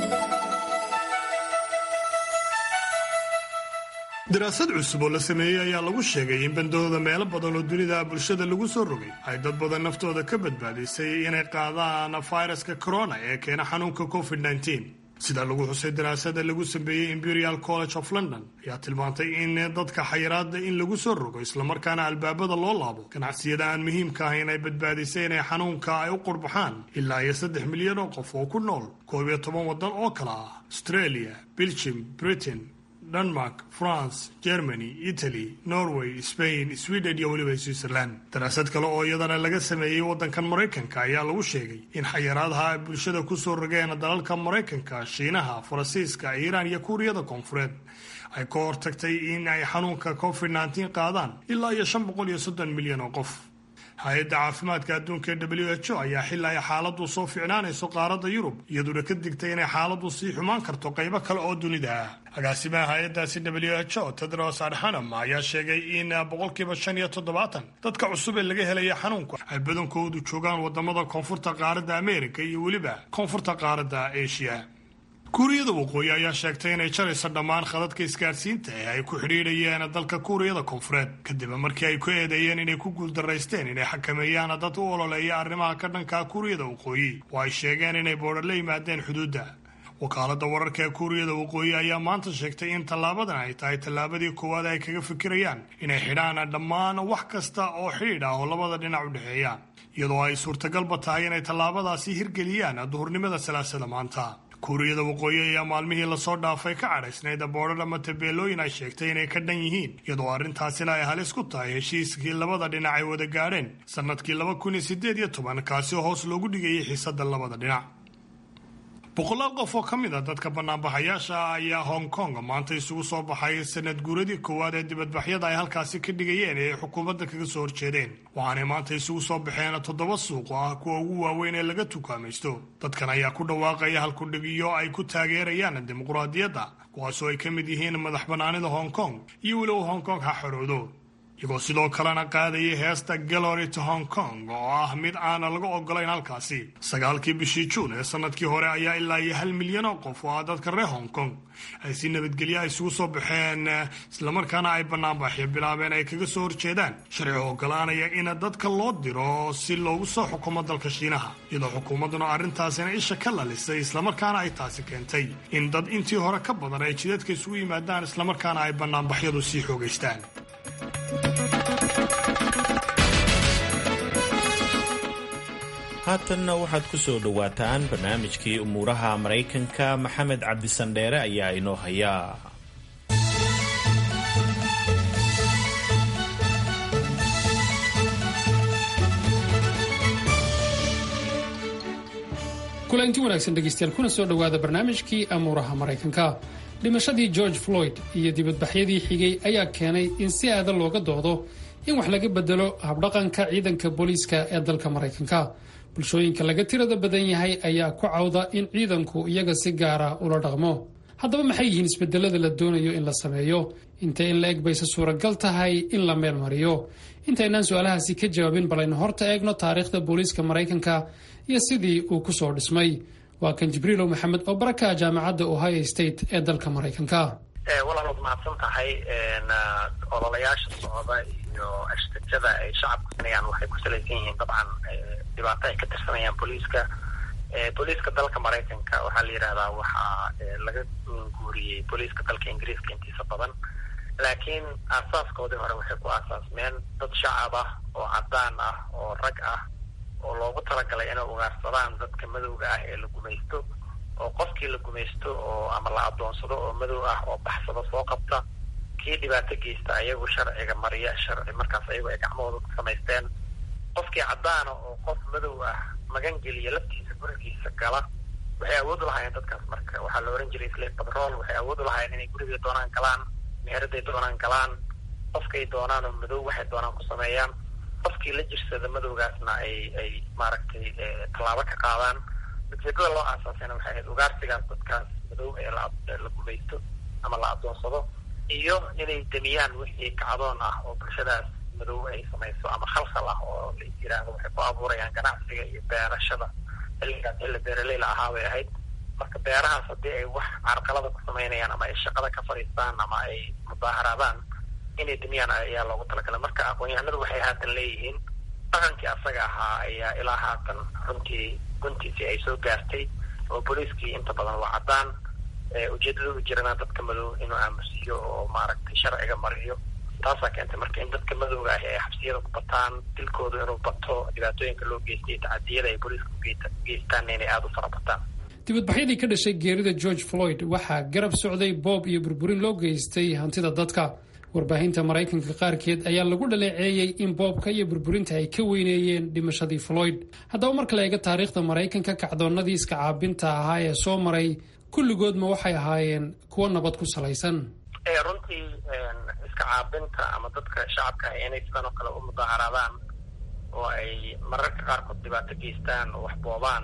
daraasad cusub oo la sameeyey ayaa lagu sheegay in bandooda meelo badan oo dunida bulshada lagu soo rogay ay dad badan naftooda ka badbaadisay inay qaadaan fayraska corona ee keena xanuunka covid sida lagu xusay daraasada lagu sameeyey imperial college of london ayaa tilmaantay in dadka xayiraada in lagu soo rogo islamarkaana albaabada loo laabo ganacsiyada aan muhiimka ahayn ay badbaadisay inay xanuunka ay u qurbaxaan ilaa iyo saddex milyan oo qof oo ku nool koob iyo toban waddan oo kale ah australia belgium britain denmark france germany italy norway spain sweden iyo weliba switzerland daraasad kale oo iyadana laga sameeyey waddankan maraykanka ayaa lagu sheegay in xayiraadaha ay bulshada kusoo rogeen dalalka maraykanka shiinaha faransiiska iiraan iyo kuuriyada koonfureed ay ka hortagtay in ay xanuunka covid nteen qaadaan ilaa iyo shan boqol iyo soddon milyan oo qof hay-adda caafimaadka adduunka ee w h o ayaa xili ay xaaladdu soo ficnaanayso qaaradda yurub iyaduna ka digtay inay xaaladdu sii xumaan karto qaybo kale oo dunida ah agaasimaha hay-addaasi w h o tedros adhanam ayaa sheegay in boqolkiiba shan iyo toddobaatan dadka cusub ee laga helaya xanuunku ay badankoodu joogaan wadamada koonfurta qaaradda amerika iyo weliba koonfurta qaaradda asia kuuriyada waqooyi ayaa sheegtay inay jarayso dhammaan khadadka isgaadhsiinta ee ay ku xidhiidhayeen dalka kuuriyada koonfureed kadib markii ay ku eedeeyeen inay ku guuldaraysteen inay xakameeyaan dad u ololeeya arrimaha ka dhanka kuuriyada waqooyi oo ay sheegeen inay boodha la yimaadeen xuduudda wakaaladda wararka ee kuuriyada waqooyi ayaa maanta sheegtay in tallaabadan ay tahay tallaabadii koowaad ay kaga fikirayaan inay xidhaan dhammaan wax kasta oo xidhiidh ah oo labada dhinac u dhexeeya iyadoo ay suurtagalba tahay inay tallaabadaasi hirgeliyaan duhurnimada salaasada maanta kuuriyada waqooyi ayaa maalmihii lasoo dhaafay ka cadhaysnayd boodhar ama tabeelooyin ay sheegtay inay ka dhan yihiin iyadoo arrintaasina ay halis ku tahay heshiiskii labada dhinac ay wada gaadheen sannadkii laba kun iyo siddeed iyo toban kaasi oo hoos loogu dhigayay xiisadda labada dhinac boqolaal qof oo ka mid a dadka banaanbaxayaasha ah ayaa hong kong maanta isugu soo baxay sanad guuradii koowaad ee dibadbaxyada ay halkaasi ka dhigayeen ee ay xukuumadda kaga soo horjeedeen waxaanay maanta isugu soo baxeen toddoba suuq oo ah kuwa ugu waaweyn ee laga tukaamaysto dadkan ayaa ku dhawaaqaya halkudhigyo ay ku taageerayaan dimuquraadiyadda kuwaasoo ay ka mid yihiin madax bannaanida hong kong iyo weliba hong kong ha xoroodo iyagoo sidoo kalena qaadayay heesta gallery to hong kong oo ah mid aana laga ogolayn halkaasi sagaalkii bishii juun ee sanadkii hore ayaa ilaa iyo hal milyan oo qof oo ah dadka reer hong kong ay si nabadgelya isugu soo baxeen islamarkaana ay banaanbaxyo bilaabeen ay kaga soo horjeedaan sharci ogolaanaya in dadka loo diro si loogu soo xukumo dalka shiinaha iyadoo xukuumadduna arrintaasina isha ka lalisay islamarkaana ay taasi keentay in dad intii hore ka badan ay jidadka isugu yimaadaan islamarkaana ay banaanbaxyadu sii xoogaystaan haatanna waxaad ku soo dhowaataan barnaamijkii umuuraha maraykanka maxamed cabdisandheere ayaa inoo haya kulanti wanaagsan dhegeystayaal kuna soo dhowaada barnaamijkii amuuraha maraykanka dhimashadii george floyd iyo dibadbaxyadii xigay ayaa keenay in si aada looga doodo in wax laga bedelo habdhaqanka ciidanka booliiska ee dalka maraykanka bulshooyinka laga tirada badan yahay ayaa ku cawda in ciidanku iyaga si gaara ula dhaqmo haddaba maxay yihiin isbedelada la doonayo in la sameeyo intee in la eg bayse suuragal tahay in la meel mariyo intaynaan su-aalahaasi ka jawaabin bal aynu horta eegno taariikhda booliiska maraykanka iyo sidii uu ku soo dhismay waa kan jibriilow maxamed oo baraka jaamacadda ohio state ee dalka maraykanka walaal waad mahadsan tahay ololayaasha socda iyo ashtajada ay shacabku sinayaan waxay ku salaysan yihiin dabcan dhibaato ay ka tirsanayaan booliiska booliiska dalka maraykanka waxaa la yidhahdaa waxaa laga guuriyey booliiska dalka ingiriiska intiisa badan laakiin aasaaskoodii hore waxay ku aasaasmeen dad shacab ah oo caddaan ah oo rag ah oo loogu talagalay inay ugaarsadaan dadka madowga ah ee la gumaysto oo qofkii la gumaysto oo ama la adoonsado oo madow ah oo baxsado soo qabta kii dhibaato geysta ayagu sharciga mariya sharci markaas ayagu ay gacmahooda ku samaysteen qofkii caddaana oo qof madow ah magan geliya laftiisa gurigiisa gala waxay awood u lahaayeen dadkaas marka waxaa la ohan jiray slave patrol waxay awood u lahaayeen inay guriga doonaan galaan meeraday doonaan galaan qofkay doonaan oo madow waxay doonaan ku sameeyaan qofkii la jirsada madowgaasna ay ay maaragtay tallaabo ka qaadaan ujeedada loo aasaasayna waxay ahayd ugaarsigaas dadkaas madow ee la gumaysto ama la adoonsado iyo inay demiyaan wixii kacdoon ah oo bulshadaas madow ay samayso ama khalkhal ah oo la yiraahdo waxay ku abuurayaan ganacsiga iyo beerashada xilligaas xilli beeraleyla ahaa bay ahayd marka beerahaas haddii ay wax carqalada ku samaynayaan ama ay shaqada ka fadhiistaan ama ay mudaaharaadaan inay demiyaan ayaa loogu talagalay marka aqoon-yahanadu waxay haatan leeyihiin dhaqankii asaga ahaa ayaa ilaa haatan runtii guntiisii ay soo gaartay oo booliiskii inta badan waa caddaan ujeedada u jirana dadka madow inuu aamusiyo oo maaragtay sharciga mariyo taasaa keentay marka in dadka madowga ah ay xabsiyada ku bataan dilkoodu inuu bato dhibaatooyinka loo geystay tacadiyada ay booliiska ugeystaan inay aada u fara bataan dibadbaxyadii ka dhashay geerida george floyd waxaa garab socday boob iyo burburin loo geystay hantida dadka warbaahinta maraykanka qaarkeed ayaa lagu dhaleeceeyey in boobka iyo burburinta ay ka weyneeyeen dhimashadii floyd haddaba marka la eego taariikhda maraykanka kacdoonnadii iska caabinta ahaa ee soo maray kulligoodma waxay ahaayeen kuwo nabad ku salaysan runtii iska caabinta ama dadka shacabka ah inay sidan oo kale u mudaaharaadaan oo ay mararka qaarkood dhibaato geystaan oo wax boobaan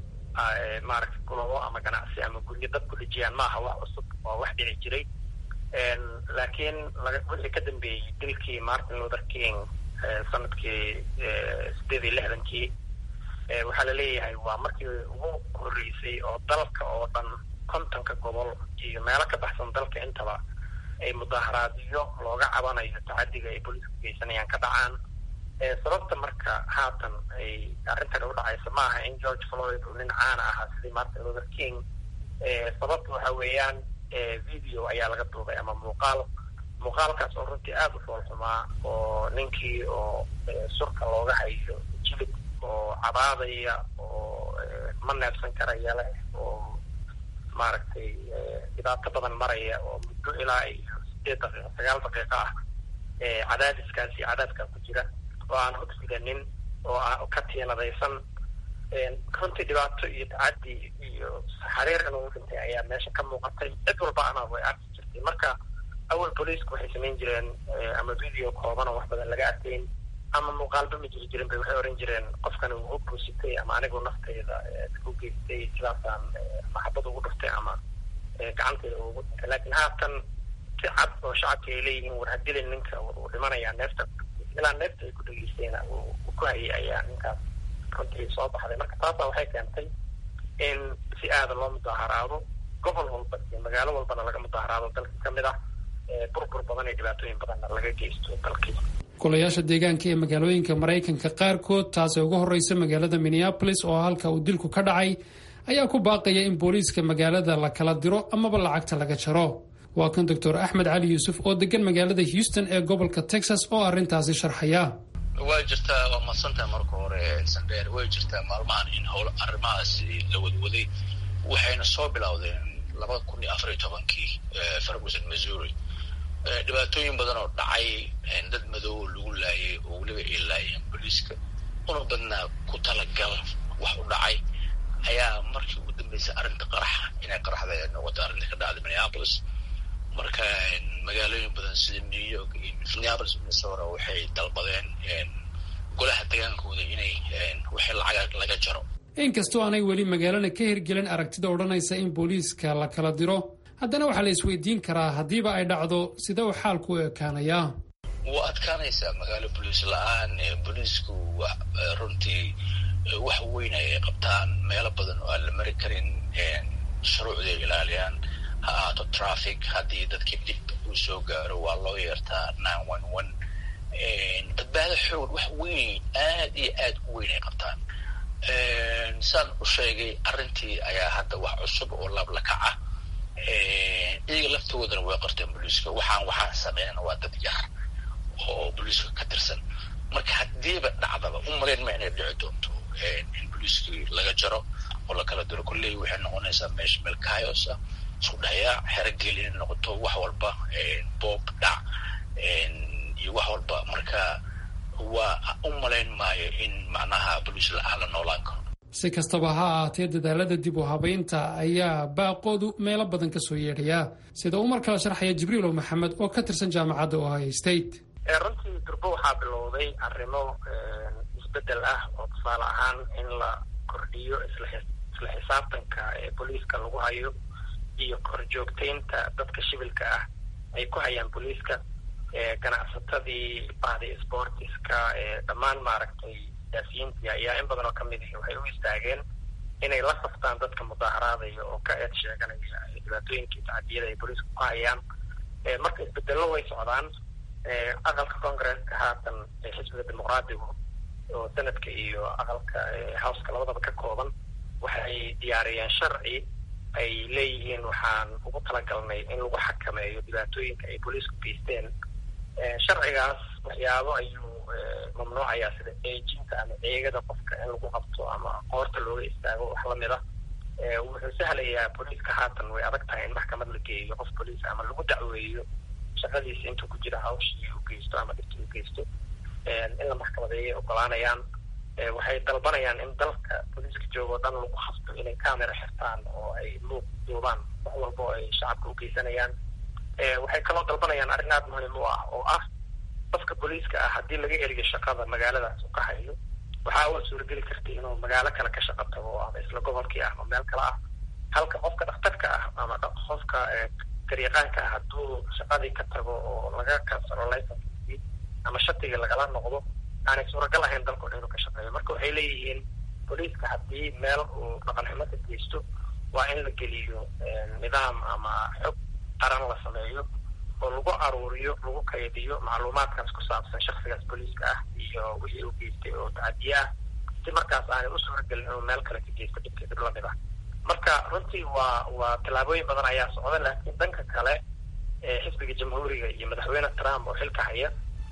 maaragtay gulabo ama ganacsi ama guryo dad ku dhejiyaan maaha wax cusub oo wax dhici jiray laakiin wixii ka dambeeyey dilkii martin luther king sanadkii sideed iyo lixdankii waxaa laleeyahay waa markii ugu horreysay oo dalka oo dhan kontonka gobol iyo meelo ka baxsan dalka intaba ay mudaaharaadyo looga cabanayo tacadiga ay booliisku geysanayaan ka dhacaan sababta marka haatan ay arrintan u dhacayso maaha in george floyd uu nin caana ahaa sidii martin luther king sababta waxa weeyaan video ayaa laga duubay ama muuqaal muuqaalkaas oo runtii aada u foolxumaa oo ninkii oo surka looga hayo jilib oo cabaadaya oo ma neebsan karaya leh oo maaragtay dhibaato badan maraya oo muddo ilaa iyo sideed daqiiqo sagaal daqiiqo ah cadaadiskaas iyo cadaadkaa ku jira oo aan hogsiganin oo ka tiinadaysan runtii dhibaato iyo tacadi iyo xariir inuu dhintay ayaa meesha ka muuqatay cid walba ana way arki jirtay marka awal booliisku waxay samayn jireen ama video kooban oo wax badan laga arkayn ama muuqaalba ma jiri jirin bay waxay oran jireen qofkani wuu u buusitay ama anigu naftayda u geystay sidaasaan maxabad ugu dhuftay ama gacantayda ugu dhintay laakiin haatan si cad oo shacabki ay leeyihiin war hadilin ninka uu dhimanayaa neefta ilaa neefta ay ku dhegeystayna uu ku hayay ayaa ninkaas runtii soo baxday marka taasa waxay keentay in si aada loo mudaaharaado gobol walba iyo magaalo walbana laga mudaaharaado dalka ka mid ah burbur badan iyo dhibaatooyin badanna laga geysto dalkii golayaasha deegaanka ee magaalooyinka maraykanka qaarkood taasee ugu horreysa magaalada minneabolis oo halka uu dilku ka dhacay ayaa ku baaqaya in booliiska magaalada la kala diro amaba lacagta laga jaro waa kan doctor axmed cali yuusuf oo degan magaalada houston ee gobolka texas oo arrintaasi sharxaya way jirtaa waa madsantaha marka hore sandheer way jirtaa maalmahan in howl arrimahaasi la wadwaday waxayna soo bilowdeen labada kun iyo afar iyo tobankii ferguson missouri dhibaatooyin badan oo dhacay dad madow lagu laayay oo weliba ay laayeen booliiska una badnaa ku talagal wax u dhacay ayaa markii ugu dambeysay arrinta qaraxa inay qaraxda noqoto arrinta ka dhacday minneapolis marka magaalooyin badan sida new york iyo minneapolis minnesota waxay dalbadeen golaha degaankooda inay wixii lacag laga jaro inkastoo aanay weli magaalana ka hirgelin aragtida odhanaysa in booliiska la kala diro haddana waxaa la isweydiin karaa haddiiba ay dhacdo sida uu xaalku u ekaanayaa wuu adkaanaysaa magaalo boliis la-aan booliisku runtii wax weyn ay qabtaan meelo badan oo aan la mari karin shuruucday ilaaliyaan ha ahaato traffic haddii dadkii dib uu soo gaaro waa loo yeertaa nine one one badbaado xoog wax weyn aad iyo aad u weyn ay qabtaan saan u sheegay arrintii ayaa hadda wax cusub oo laabla kaca iyaga laftoodana way qorteen booliiska waxaan waxaan sameeyana waa dad yar oo booliiska ka tirsan marka haddiiba dhacdaba u malayn ma inay dhici doonto in booliiskii laga jaro oo lakala diro kolley waxay noqonaysaa meesha meel kayosa isku dhayaa xerogeli inay noqoto wax walba boob dhac iyo wax walba marka waa u malayn maayo in macnaha boliis la-aan la noolaan karo si kastaba ha ahaatee dadaalada dib u habaynta ayaa baaqoodu meelo badan ka soo yeedhayaa sida uu mar kale sharxaya jibriilow maxamed oo ka tirsan jaamacadda ohio state runtii durbo waxaa bilowday arrimo isbedel ah oo tusaale ahaan in la kordhiyo isla xisaabtanka ee booliiska lagu hayo iyo korjoogtaynta dadka shibilka ah ay ku hayaan booliiska ganacsatadii bahdi sportiska dhammaan maaragtay siyaasiyiintii ayaa in badan oo kamid ihi waxay u istaageen inay la saftaan dadka mudaaharaadaya oo ka eed sheeganaya dhibaatooyinkii tacadiyada ay booliiska ku hayaan marka isbedello way socdaan aqalka congresska haatan xisbiga dimuqraadigu oo sanadka iyo aqalka howska labadaba ka kooban waxay diyaariyeen sharci ay leeyihiin waxaan ugu talagalnay in lagu xakameeyo dhibaatooyinka ay booliisku geysteen sharcigaas waxyaabo ayuu mamnuucayaa sida eejinta ama eegada qofka in lagu qabto ama qoorta looga istaago wax lamid a wuxuu sahlayaa booliiska haatan way adag tahay in maxkamad la geeyo qof booliis ama lagu dacweeyo shaqadiisa intuu ku jira hawshii u geysto ama dhibtii u geysto in la maxkamadeeyay ogolaanayaan waxay dalbanayaan in dalka booliiska jooga o dhan lagu hafto inay camera xirtaan oo ay luuq duubaan wax walba oo ay shacabka u geysanayaan waxay kaloo dalbanayaan arrin aada muhiim u ah oo ah qofka booliiska ah haddii laga eriyo shaqada magaaladaas uu ka hayo waxaa u suurageli karta inuu magaalo kale ka shaqo tago ama isla gobolkii ah ama meel kale ah halka qofka dhakhtarka ah ama qofka garyaqaanka ah hadduu shaqadii ka tago oo laga kansaro licenskii ama shatigii lagala noqdo aanay suuragal ahayn dalkao dhan inuu ka shaqeeyo marka waxay leeyihiin booliiska haddii meel uu dhaqan xumo ka geysto waa in la geliyo nidaam ama xog qaran la sameeyo oo lagu aruuriyo lagu kaydiyo macluumaadkaas ku saabsan shaksigaas booliiska ah iyo wixii uu geystay oo tacadiye ah si markaas aanay u suuragelin inuu meel kale ka geysto dhibkii dhib lamid ah marka runtii waa waa tallaabooyin badan ayaa socda laakiin dhanka kale xisbiga jamhuuriga iyo madaxweyne trump oo xilka haya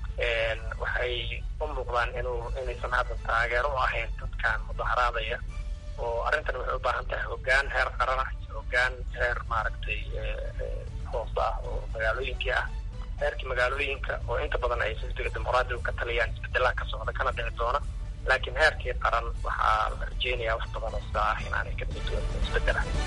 waxay u muuqdaan inuu inaysan hadda taageero u ahayn dadkan mudaharaadaya oo arrintan waxay u baahan tahay hoggaan heer qaran ah iyo hoggaan heer maaragtay hoose ah oo magaalooyinkii ah heerkii magaalooyinka oo inta badan ay xisbiga dimuqraadiga ka taliyaan isbedelaha ka socda kana dhici doona laakiin heerkii qaran waxaa la rajeynayaa wax badan oo sidaa ah inaanay ka dhici doonin isbedel ah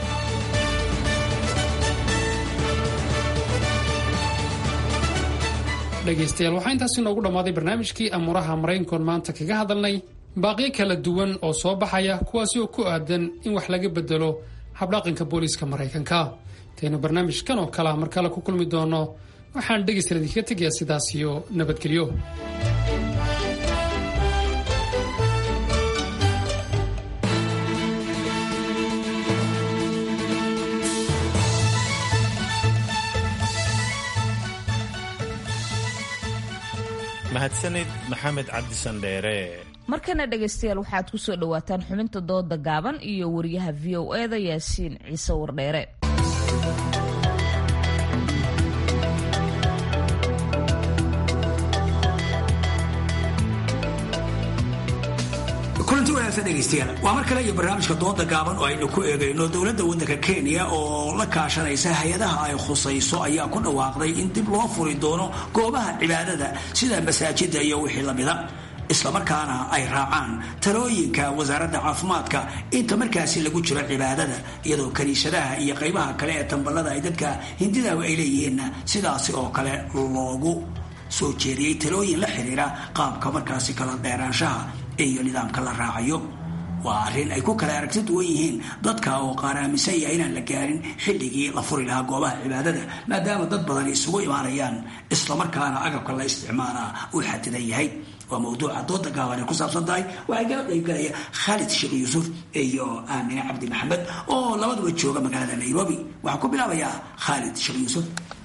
dhegaystayaal waxaa intaasi noogu dhammaaday barnaamijkii amuuraha maraykankoon maanta kaga hadalnay baaqyo kala duwan oo soo baxaya kuwaasi oo ku aadan in wax laga bedelo habdhaqanka booliiska maraykanka intaynu barnaamijkan oo kalea mar kale ku kulmi doono waxaan dhegaystayaal idinkaga tegayaa sidaas iyo nabadgelyo mahadsanid maxamed cabdisandheere markana dhegaystayaal waxaad ku soo dhowaataan xubinta dooda gaaban iyo wariyaha v o eda yaasiin ciise wardheere kulanti wanaagsan dhegaystayaal waa mar kale iyo barnaamijka dooda gaaban oo aynu ku eegayno dowladda waddanka kenya oo la kaashanaysa hay-adaha ay khusayso ayaa ku dhawaaqday in dib loo furi doono goobaha cibaadada sida masaajida iyo wixii lamida islamarkaana ay raacaan talooyinka wasaaradda caafimaadka inta markaasi lagu jiro cibaadada iyadoo kaniisadaha iyo qaybaha kale ee tamballada ay dadka hindidaaba ay leeyihiinna sidaasi oo kale loogu soo jeediyey talooyin la xiriira qaabka markaasi kala dheeraanshaha iyo nidaamka la raacayo waa arrin ay ku kala aragti duwan yihiin dadka oo qaar aaminsan yahay inaan la gaarin xilligii la furi lahaa goobaha cibaadada maadaama dad badan isugu imaanayaan islamarkaana agabka la isticmaalaa uu xadidan yahay waa mawduuca dooda gaaban ay ku saabsan tahay waxay kala qaybgalaya khaalid sheekh yuusuf iyo aamine cabdi maxamed oo labaduba jooga magaalada nairobi waxaan ku bilaabayaa khaalid sheekh yuusuf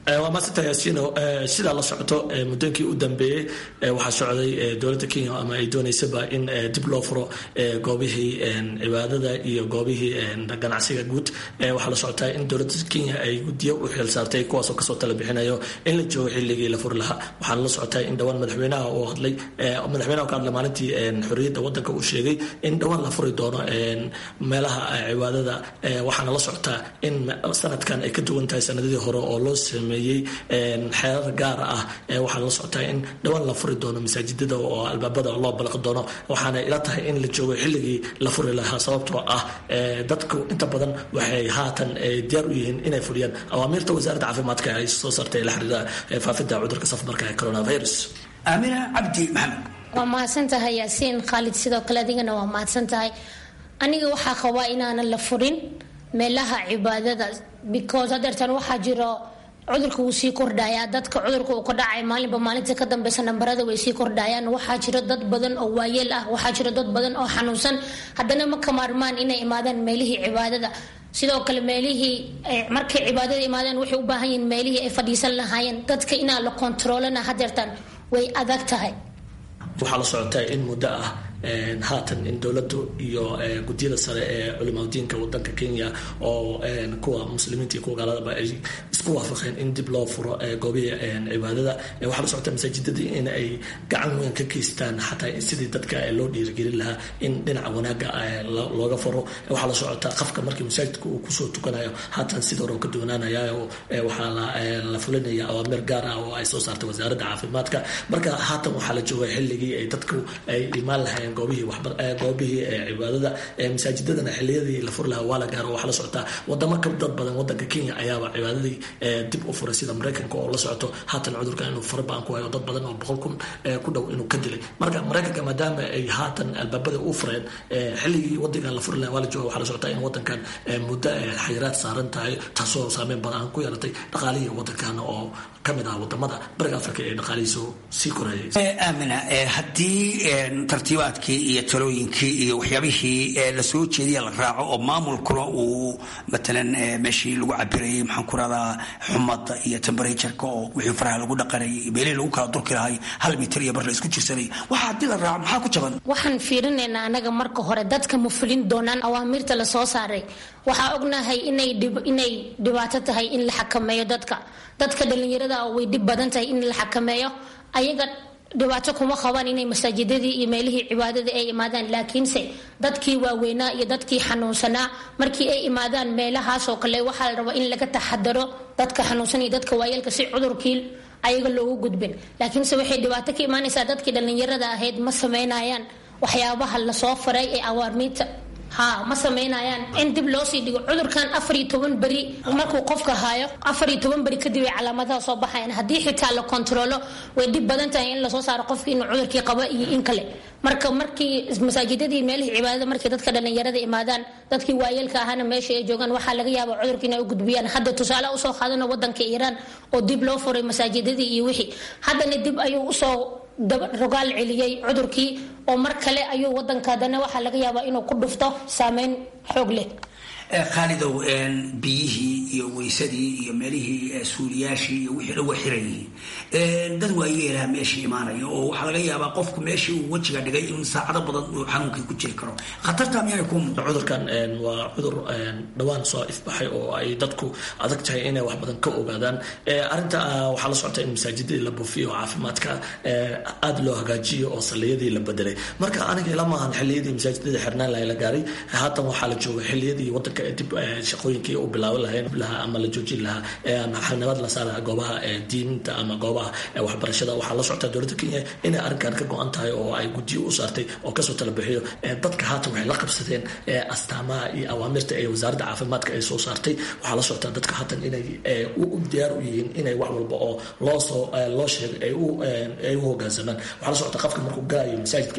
waa maasanta yaasiino sidaa la socoto muddooyinkii u dambeeyey waxaa socday dowladda kenya ama ay doonaysaba in dib loo furo goobihii cibaadada iyo goobihii ganacsiga guud waxaa la socotaa in dowladda kenya ay guddiyo u xil saartay kuwaasoo kasoo tala bixinayo in la joogo xilligii la furi lahaa waxaana la socotaa in dhowaan madaxweynaha uu hadlay madaxweynaha ka hadlay maalintii xorriyadda waddanka uu sheegay in dhowaan la furi doono meelaha cibaadada waxaana la socotaa in sanadkan ay ka duwan tahay sanadadii hore oo loo sameeyey xeerar gaar ah waxaana la socotaa in dhowaan la furi doono masaajidada oo albaabada loo balaqi doono waxaana ila tahay in la joogo xilligii la furi lahaa sababtoo ah dadku inta badan waxay haatan diyaar u yihiin inay fuliyaan awaamiirta wasaaradda caafimaadka ay soo saartay la xiriira faafidda cudurka safmarka ee coronavirus aamina cabdi maxamed waa mahadsantahay yaasiin khaalid sidoo kale adigana waa mahadsantahay aniga waxaa qabaa inaanan la furin meelaha cibaadada because hadeertan waxaa jiro cudurka wuu sii kordhayaa dadka cudurka uu ka dhacay maalinba maalinta ka dambeysa nambarada way sii kordhayaan waxaa jiro dad badan oo waayeel ah waxaa jiro dad badan oo xanuunsan haddana ma ka maarmaan inay imaadaan meelihii cibaadada sidoo kale meelihii markay cibaadada imaadaan waxay u baahan yihiin meelihii ay fadhiisan lahaayeen dadka inaa la kontaroolana hadeertan way adag tahay waxaa la socotaa in muddo ah haatan in dowladdu iyo guddiyada sare ee culimadiinka wadanka kenya oo kuwa muslimiinta iyo kuwa gaaladaba ay isku waafaqeen in dib loo furo goobihii cibaadada waxaa la socota masaajidadii in ay gacan weyn ka geystaan xataa sidii dadka loo dhiirigelin lahaa in dhinaca wanaaga looga furo waxaa la socotaa qafka markii masaajidka uu kusoo tukanayo haatan sida hore oo ka duwanaanaya waxaa la fulinaya awaamir gaar ah oo ay soo saartay wasaaradda caafimaadka marka haatan waxaa la jooga xilligii ay dadku ay imaan lahayn goobihii goobihii cibaadada masaajidadana xiliyadii la furi lahaa waa la gaaro waxaa la socotaa wadamo ka dad badan wadanka kenya ayaaba cibaadadii dib u furay sida maraykanka oo la socoto haatan cudurka inuu fara badan ku hayo dad badan oo boqol kun ku dhow inuu ka dilay marka maraykanka maadaama ay haatan albaabada u fureen xilligii wadankan la furi lahaa waa la jooga waxaa la socotaa in wadankan muddo xayiraad saaran tahay taasoo saameyn badan ku yeelatay dhaqaalihii wadankan oo kamid ah wadamada bariga afrika ee dhaqaalihiisu sii korayay aamina haddii tartiibaadkii iyo talooyinkii iyo waxyaabihii lasoo jeediya la raaco oo maamulkuna uu matalan meeshii lagu cabirayay maxaan ku radaa xumada iyo temberatureka oo wixii faraha lagu dhaqanayay meelihii lagu kala durki lahay hal mitir iyo bar la isku jirsanay waxa haddii la raaco maxaa ku jaban waxaan fiirinaynaa anaga marka hore dadka ma fulin doonaan awaamirta lasoo saaray waxaa ognahay inay inay dhibaato tahay in la xakameeyo dadka dadka dhalinyarada way dhib badan tahay in la xakameeyo ayaga dhibaato kuma qabaan inay masaajidadii iyo meelihii cibaadada ay imaadaan laakiinse dadkii waaweynaa iyo dadkii xanuunsanaa markii ay imaadaan meelahaasoo kale waxaa la rabaa in laga taxadaro dadka xanuunsan iyo dadka waayeelka si cudurkii ayaga loogu gudbin laakiinse waxay dhibaato ka imaanaysaa dadkii dhallinyarada ahayd ma sameynayaan waxyaabaha lasoo faray ee awaarmiinta ha ma samaynayaan in dib loo sii dhigo cudurkan afar iyo toban beri markuu qofka haayo afar iyo toban beri kadib ay calaamadaha soo baxayan haddii xitaa la kontaroolo way dhib badan tahay in lasoo saaro qofkii inuu cudurkii qaba iyo in kale marka markii masaajidadii meelihii cibaadada markii dadka dhallinyarada imaadaan dadkii waayeelka ahaana meesha ay joogaan waxaa laga yaaba cudurka inay u gudbiyaan hadda tusaale usoo qaadano wadanka iiraan oo dib loo furay masaajidadii iyo wixii haddana dib ayuu usoo rogaal celiyey cudurkii oo mar kale ayuu wadanka haddana waxaa laga yaabaa inuu ku dhufto saameyn xoog leh khaalidow biyihii iyo weysadii iyo meelihii suuliyaashii iyo wixii dhan waa xiran yihiin dad waayeelaha meeshii imaanaya oo waxaa laga yaabaa qofku meeshii uu wejiga dhigay in saacado badan uu xanuunkii ku jiri karo khatarta miyaanay ku muuqda cudurkan waa cudur dhowaan soo ifbaxay oo ay dadku adag tahay inay wax badan ka ogaadaan arrinta waxaa la socota in masaajidadii la buufiyo oo caafimaadka aada loo hagaajiyo oo salliyadii la bedelay marka aniga ila maahan xilliyadii masaajidadii xirnaan lahay la gaaray haatan waxaa la jooga xilliyadii wadanka dib shaqooyinkii u bilaaban lahayn lahaa ama la joojin lahaa xalnimad la saara goobaha diinta ama goobaha waxbarashada waxaa la socotaa dowladda kenya inay arrinkan ka go-an tahay oo ay guddiyo u saartay oo kasoo tala bixiyo dadka haatan waxay la qabsadeen astaamaha iyo awaamirta ee wasaaradda caafimaadka ay soo saartay waxaa la socotaa dadka haatan inay diyaar u yihiin inay wax walba oo loosoo loo sheegay ay u hogaansamaan waxaa la socotaa qofka markuu galayo masaajidka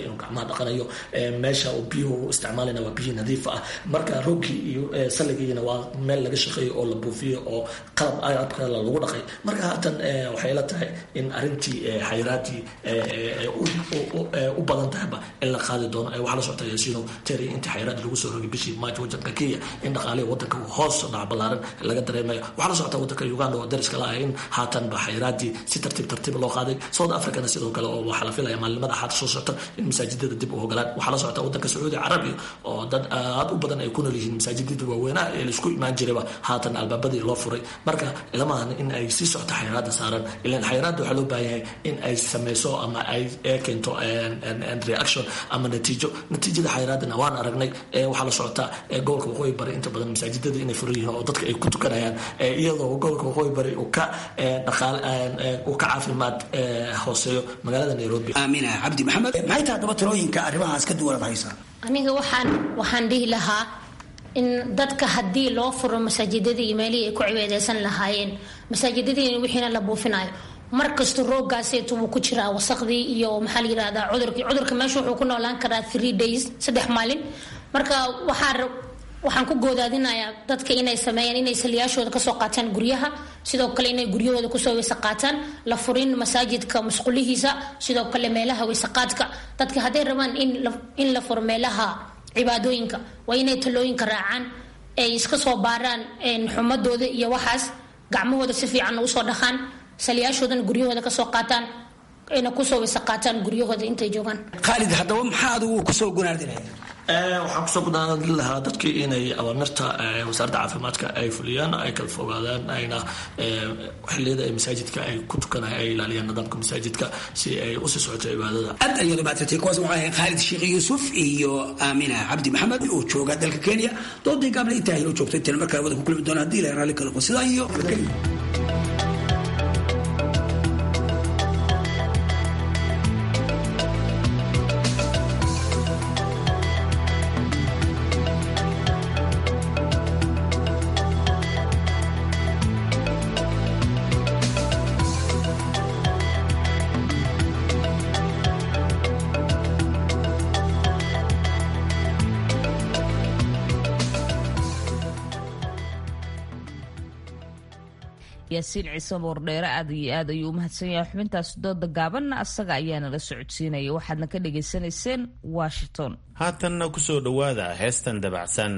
inuu gacmaha dhaqanayo meesha uu biyuhu isticmaalayna waa biyo nadiif ah marka roogkii iyo salligiina waa meel laga shaqeeyo oo la buufiyo oo qalab agabka lagu dhaqay marka haatan waxay la tahay in arrintii xayiraadii u badan tahayba in la qaadi doono waxaa la socota yaasiino teri intii xayiraadii lagu soo rogay bishii maajo wadanka kenya in dhaqaalihi wadanka hoos dhac ballaaran laga dareemayo waxaa la socota wadanka uganda oo dariska la ah in haatanba xayiraadii si tartiib tartiib loo qaaday south africana sidoo kale oo waxaa la filaya maalimada xaata soo socota in masaajidada dib u hogolaan waxaa la socota wadanka sacuudi carabiya oo dad aad u badan ay ku nool yihiin masaajidada waaweynaha ee laisku imaan jirayba haatan albaabadii loo furay marka ilamahan in ay sii socto xayiraada saaran ilan xayiraada waxaa loo baahan yahay in ay sameyso ama ay keento reaction ama natiijo natiijada xayiraadana waan aragnay waxaa la socota gobolka waqooyi bari inta badan masaajidada inay furan yihiin oo dadka ay ku tukanayaan iyadoo gobolka waqooyi bari uu ka dhaqaale uu ka caafimaad hooseeyo magaalada nairobi aamina cabdi maxamed maxay tahay daba talooyinka arrimahaas ka duwanad haysaa aniga waxaan waxaan dhihi lahaa in dadka haddii loo furo masaajidadii iyo meelihii ay ku cibaadeysan lahaayeen masaajidadii wixiina la buufinayo markasta roogaaseetu wuu ku jiraa wasaqdii iyo maxaa la yirahdaa cudurkii cudurka meesha wuxuu ku noolaan karaa three days saddex maalin marka waxaa waxaan ku goodaadinayaa dadka inay sameeyaan inay saliyaashooda kasoo qaataan guryaha sidoo kale inay guryahooda kusoo weyse qaataan la furin masaajidka musqulihiisa sidoo kale meelaha weysaqaadka dadka hadday rabaan in la furo meelaha cibaadooyinka waa inay talooyinka raacaan ay iska soo baaraan xumadooda iyo waxaas gacmahooda si fiican usoo dhaqaan saliyaashoodana guryahooda kasoo qaataan ayna kusoo weyse qaataan guryahooda intay joogaan khaalid haddaba maxaa adigu kusoo gunaardinaya waxaan kusoo gudaanadin lahaa dadkii inay awaamirta wasaaradda caafimaadka ay fuliyaan ay kala fogaadaan ayna xiliyada ay masaajidka ay ku tukanaya ay ilaaliyaan nidaamka masaajidka si ay usii socoto cibaadada aad ayaad umahadsantay kuwaas waxaa ahayd khaalid sheekh yuusuf iyo aamina cabdi maxamed oo jooga dalka kenya doodii gaable intaa inoo joogtay tan markaa wada ku kulmi doona haddii la raalli kala sidaa iyo nabadgelyo yaasiin ciise boordheere aad iyo aad ayuu umahadsan yahay xubintaas dooda gaabanna asaga ayaana la socodsiinaya waxaadna ka dhagaysanayseen washington haatanna ku soo dhowaada heestan dabacsan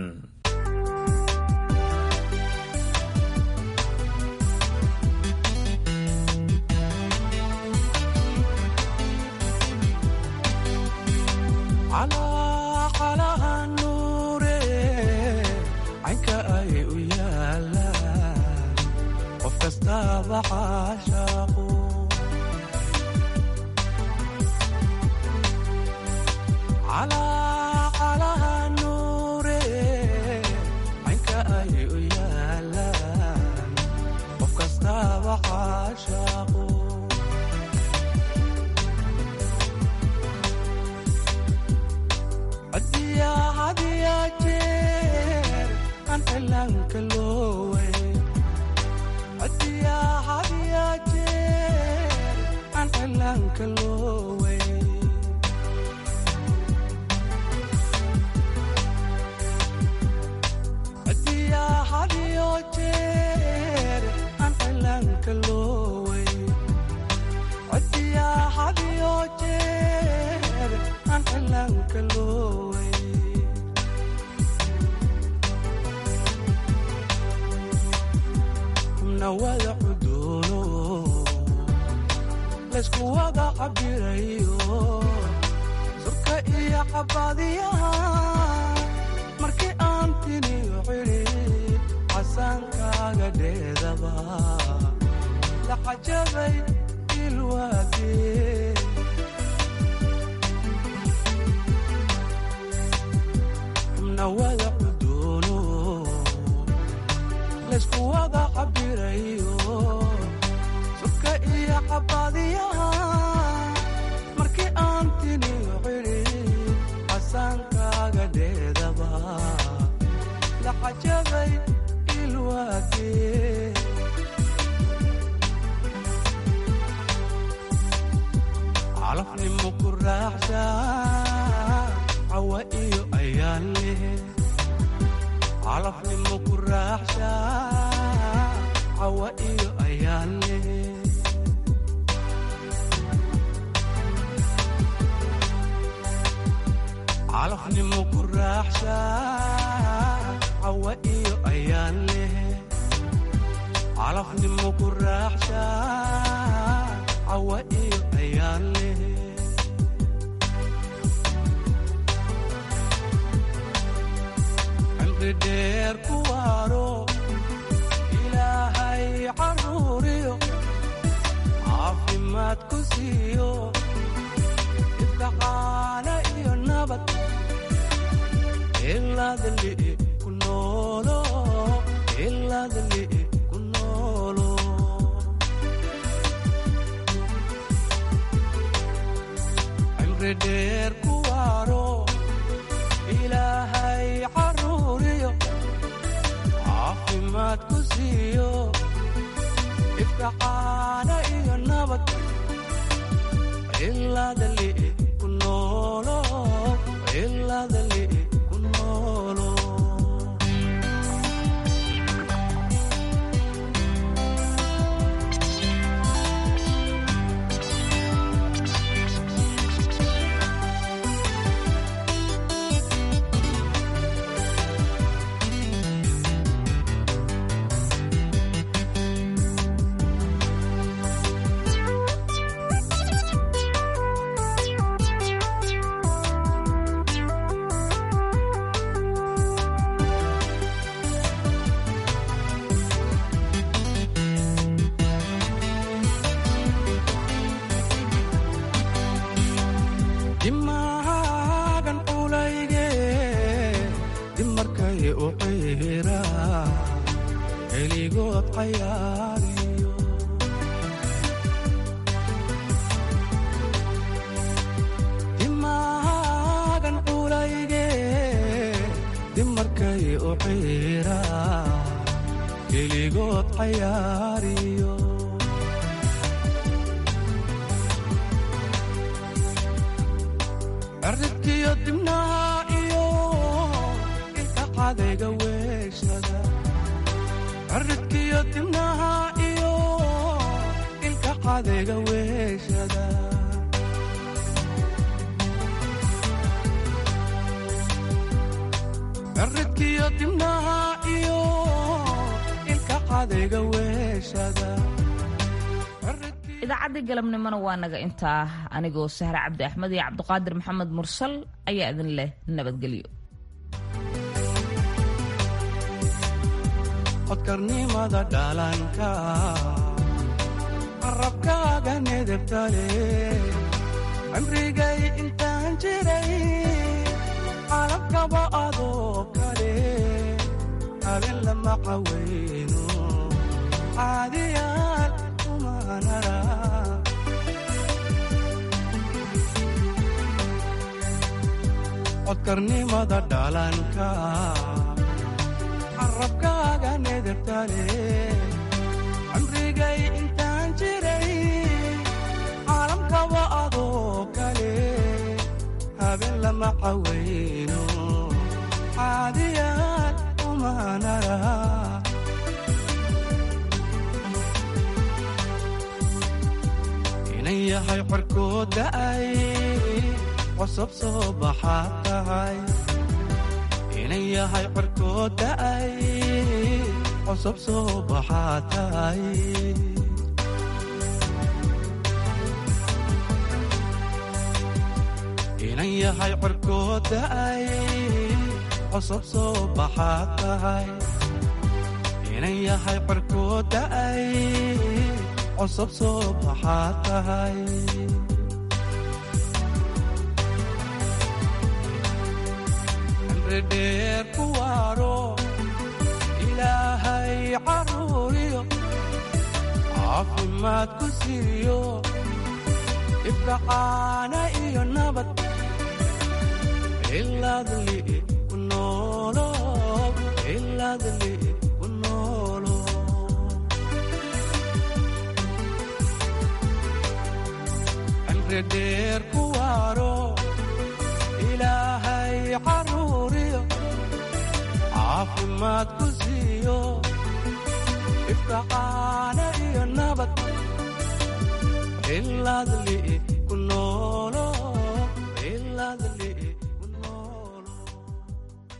calafnimo ku raaxshaa leh calafnimo ku raaxsha cawa iyo ayaan leh calafnimo ku raaxsha cawa iyo ayaan leh calafnimo ku raaxsha cawa iyo ayaan leh cimri dheer ku waaro ilaahay caruuriyo caafimaad ku siiyo ibkacaana iyo nabad ilaadali ku noolo ilaadali ku noolo cimri dheer ku waaro ilaahay caruuriyo caafimaad ku siiyo ibkacaana iyo nabad ilaadali ku noolo ilaadali ku noolo dimaagan culayge dimarkay u ciira heligood cayaariyo dimaagan culayge dimarkay u ciira heligood cayaariyo cirridkiyo dibnaha iyo ilka cadayga weeshada cirridkiyo dibnaha iyo ilka cadayga weeshada cirridkiyo dibnaha iyo ilka cadayga weeshada idaacaddii galabnimona waa naga intaa anigoo sahre cabdi axmed iyo cabdiqaadir maxamed mursal ayaa idin leh nabadgelyo codkarnimada dhalanka qarabkaaga nedebtale cimrigay intaan jiray calabkaba adoo kale habeen lama cawayno caadiyaan umanara codkarnimada dhalanka carabkaaga nedebtale cimrigay intaan jiray caalamkaba adoo kale habeen lama cawayno caadiyaan umanara inan yahay corkood da'ay qosob soo baxaad tahay inan yahay corkood da'ay qosob soo baxaad tahay inan yahay corkood da'ay qosob soo baxaad tahay inan yahay corkood da'ay qosob soo baxaad tahay dheer ku waaro ilaahay caruuriyo caafimaad ku siiyo ibkacaana iyo nabad ilaadli ku noolo ilaadli ku noolo cimri dheer ku waaro ilaahay caruuriyo caafimaad ku siiyo ifkacaana iyo nabad ilaadli ku noolo ilaadli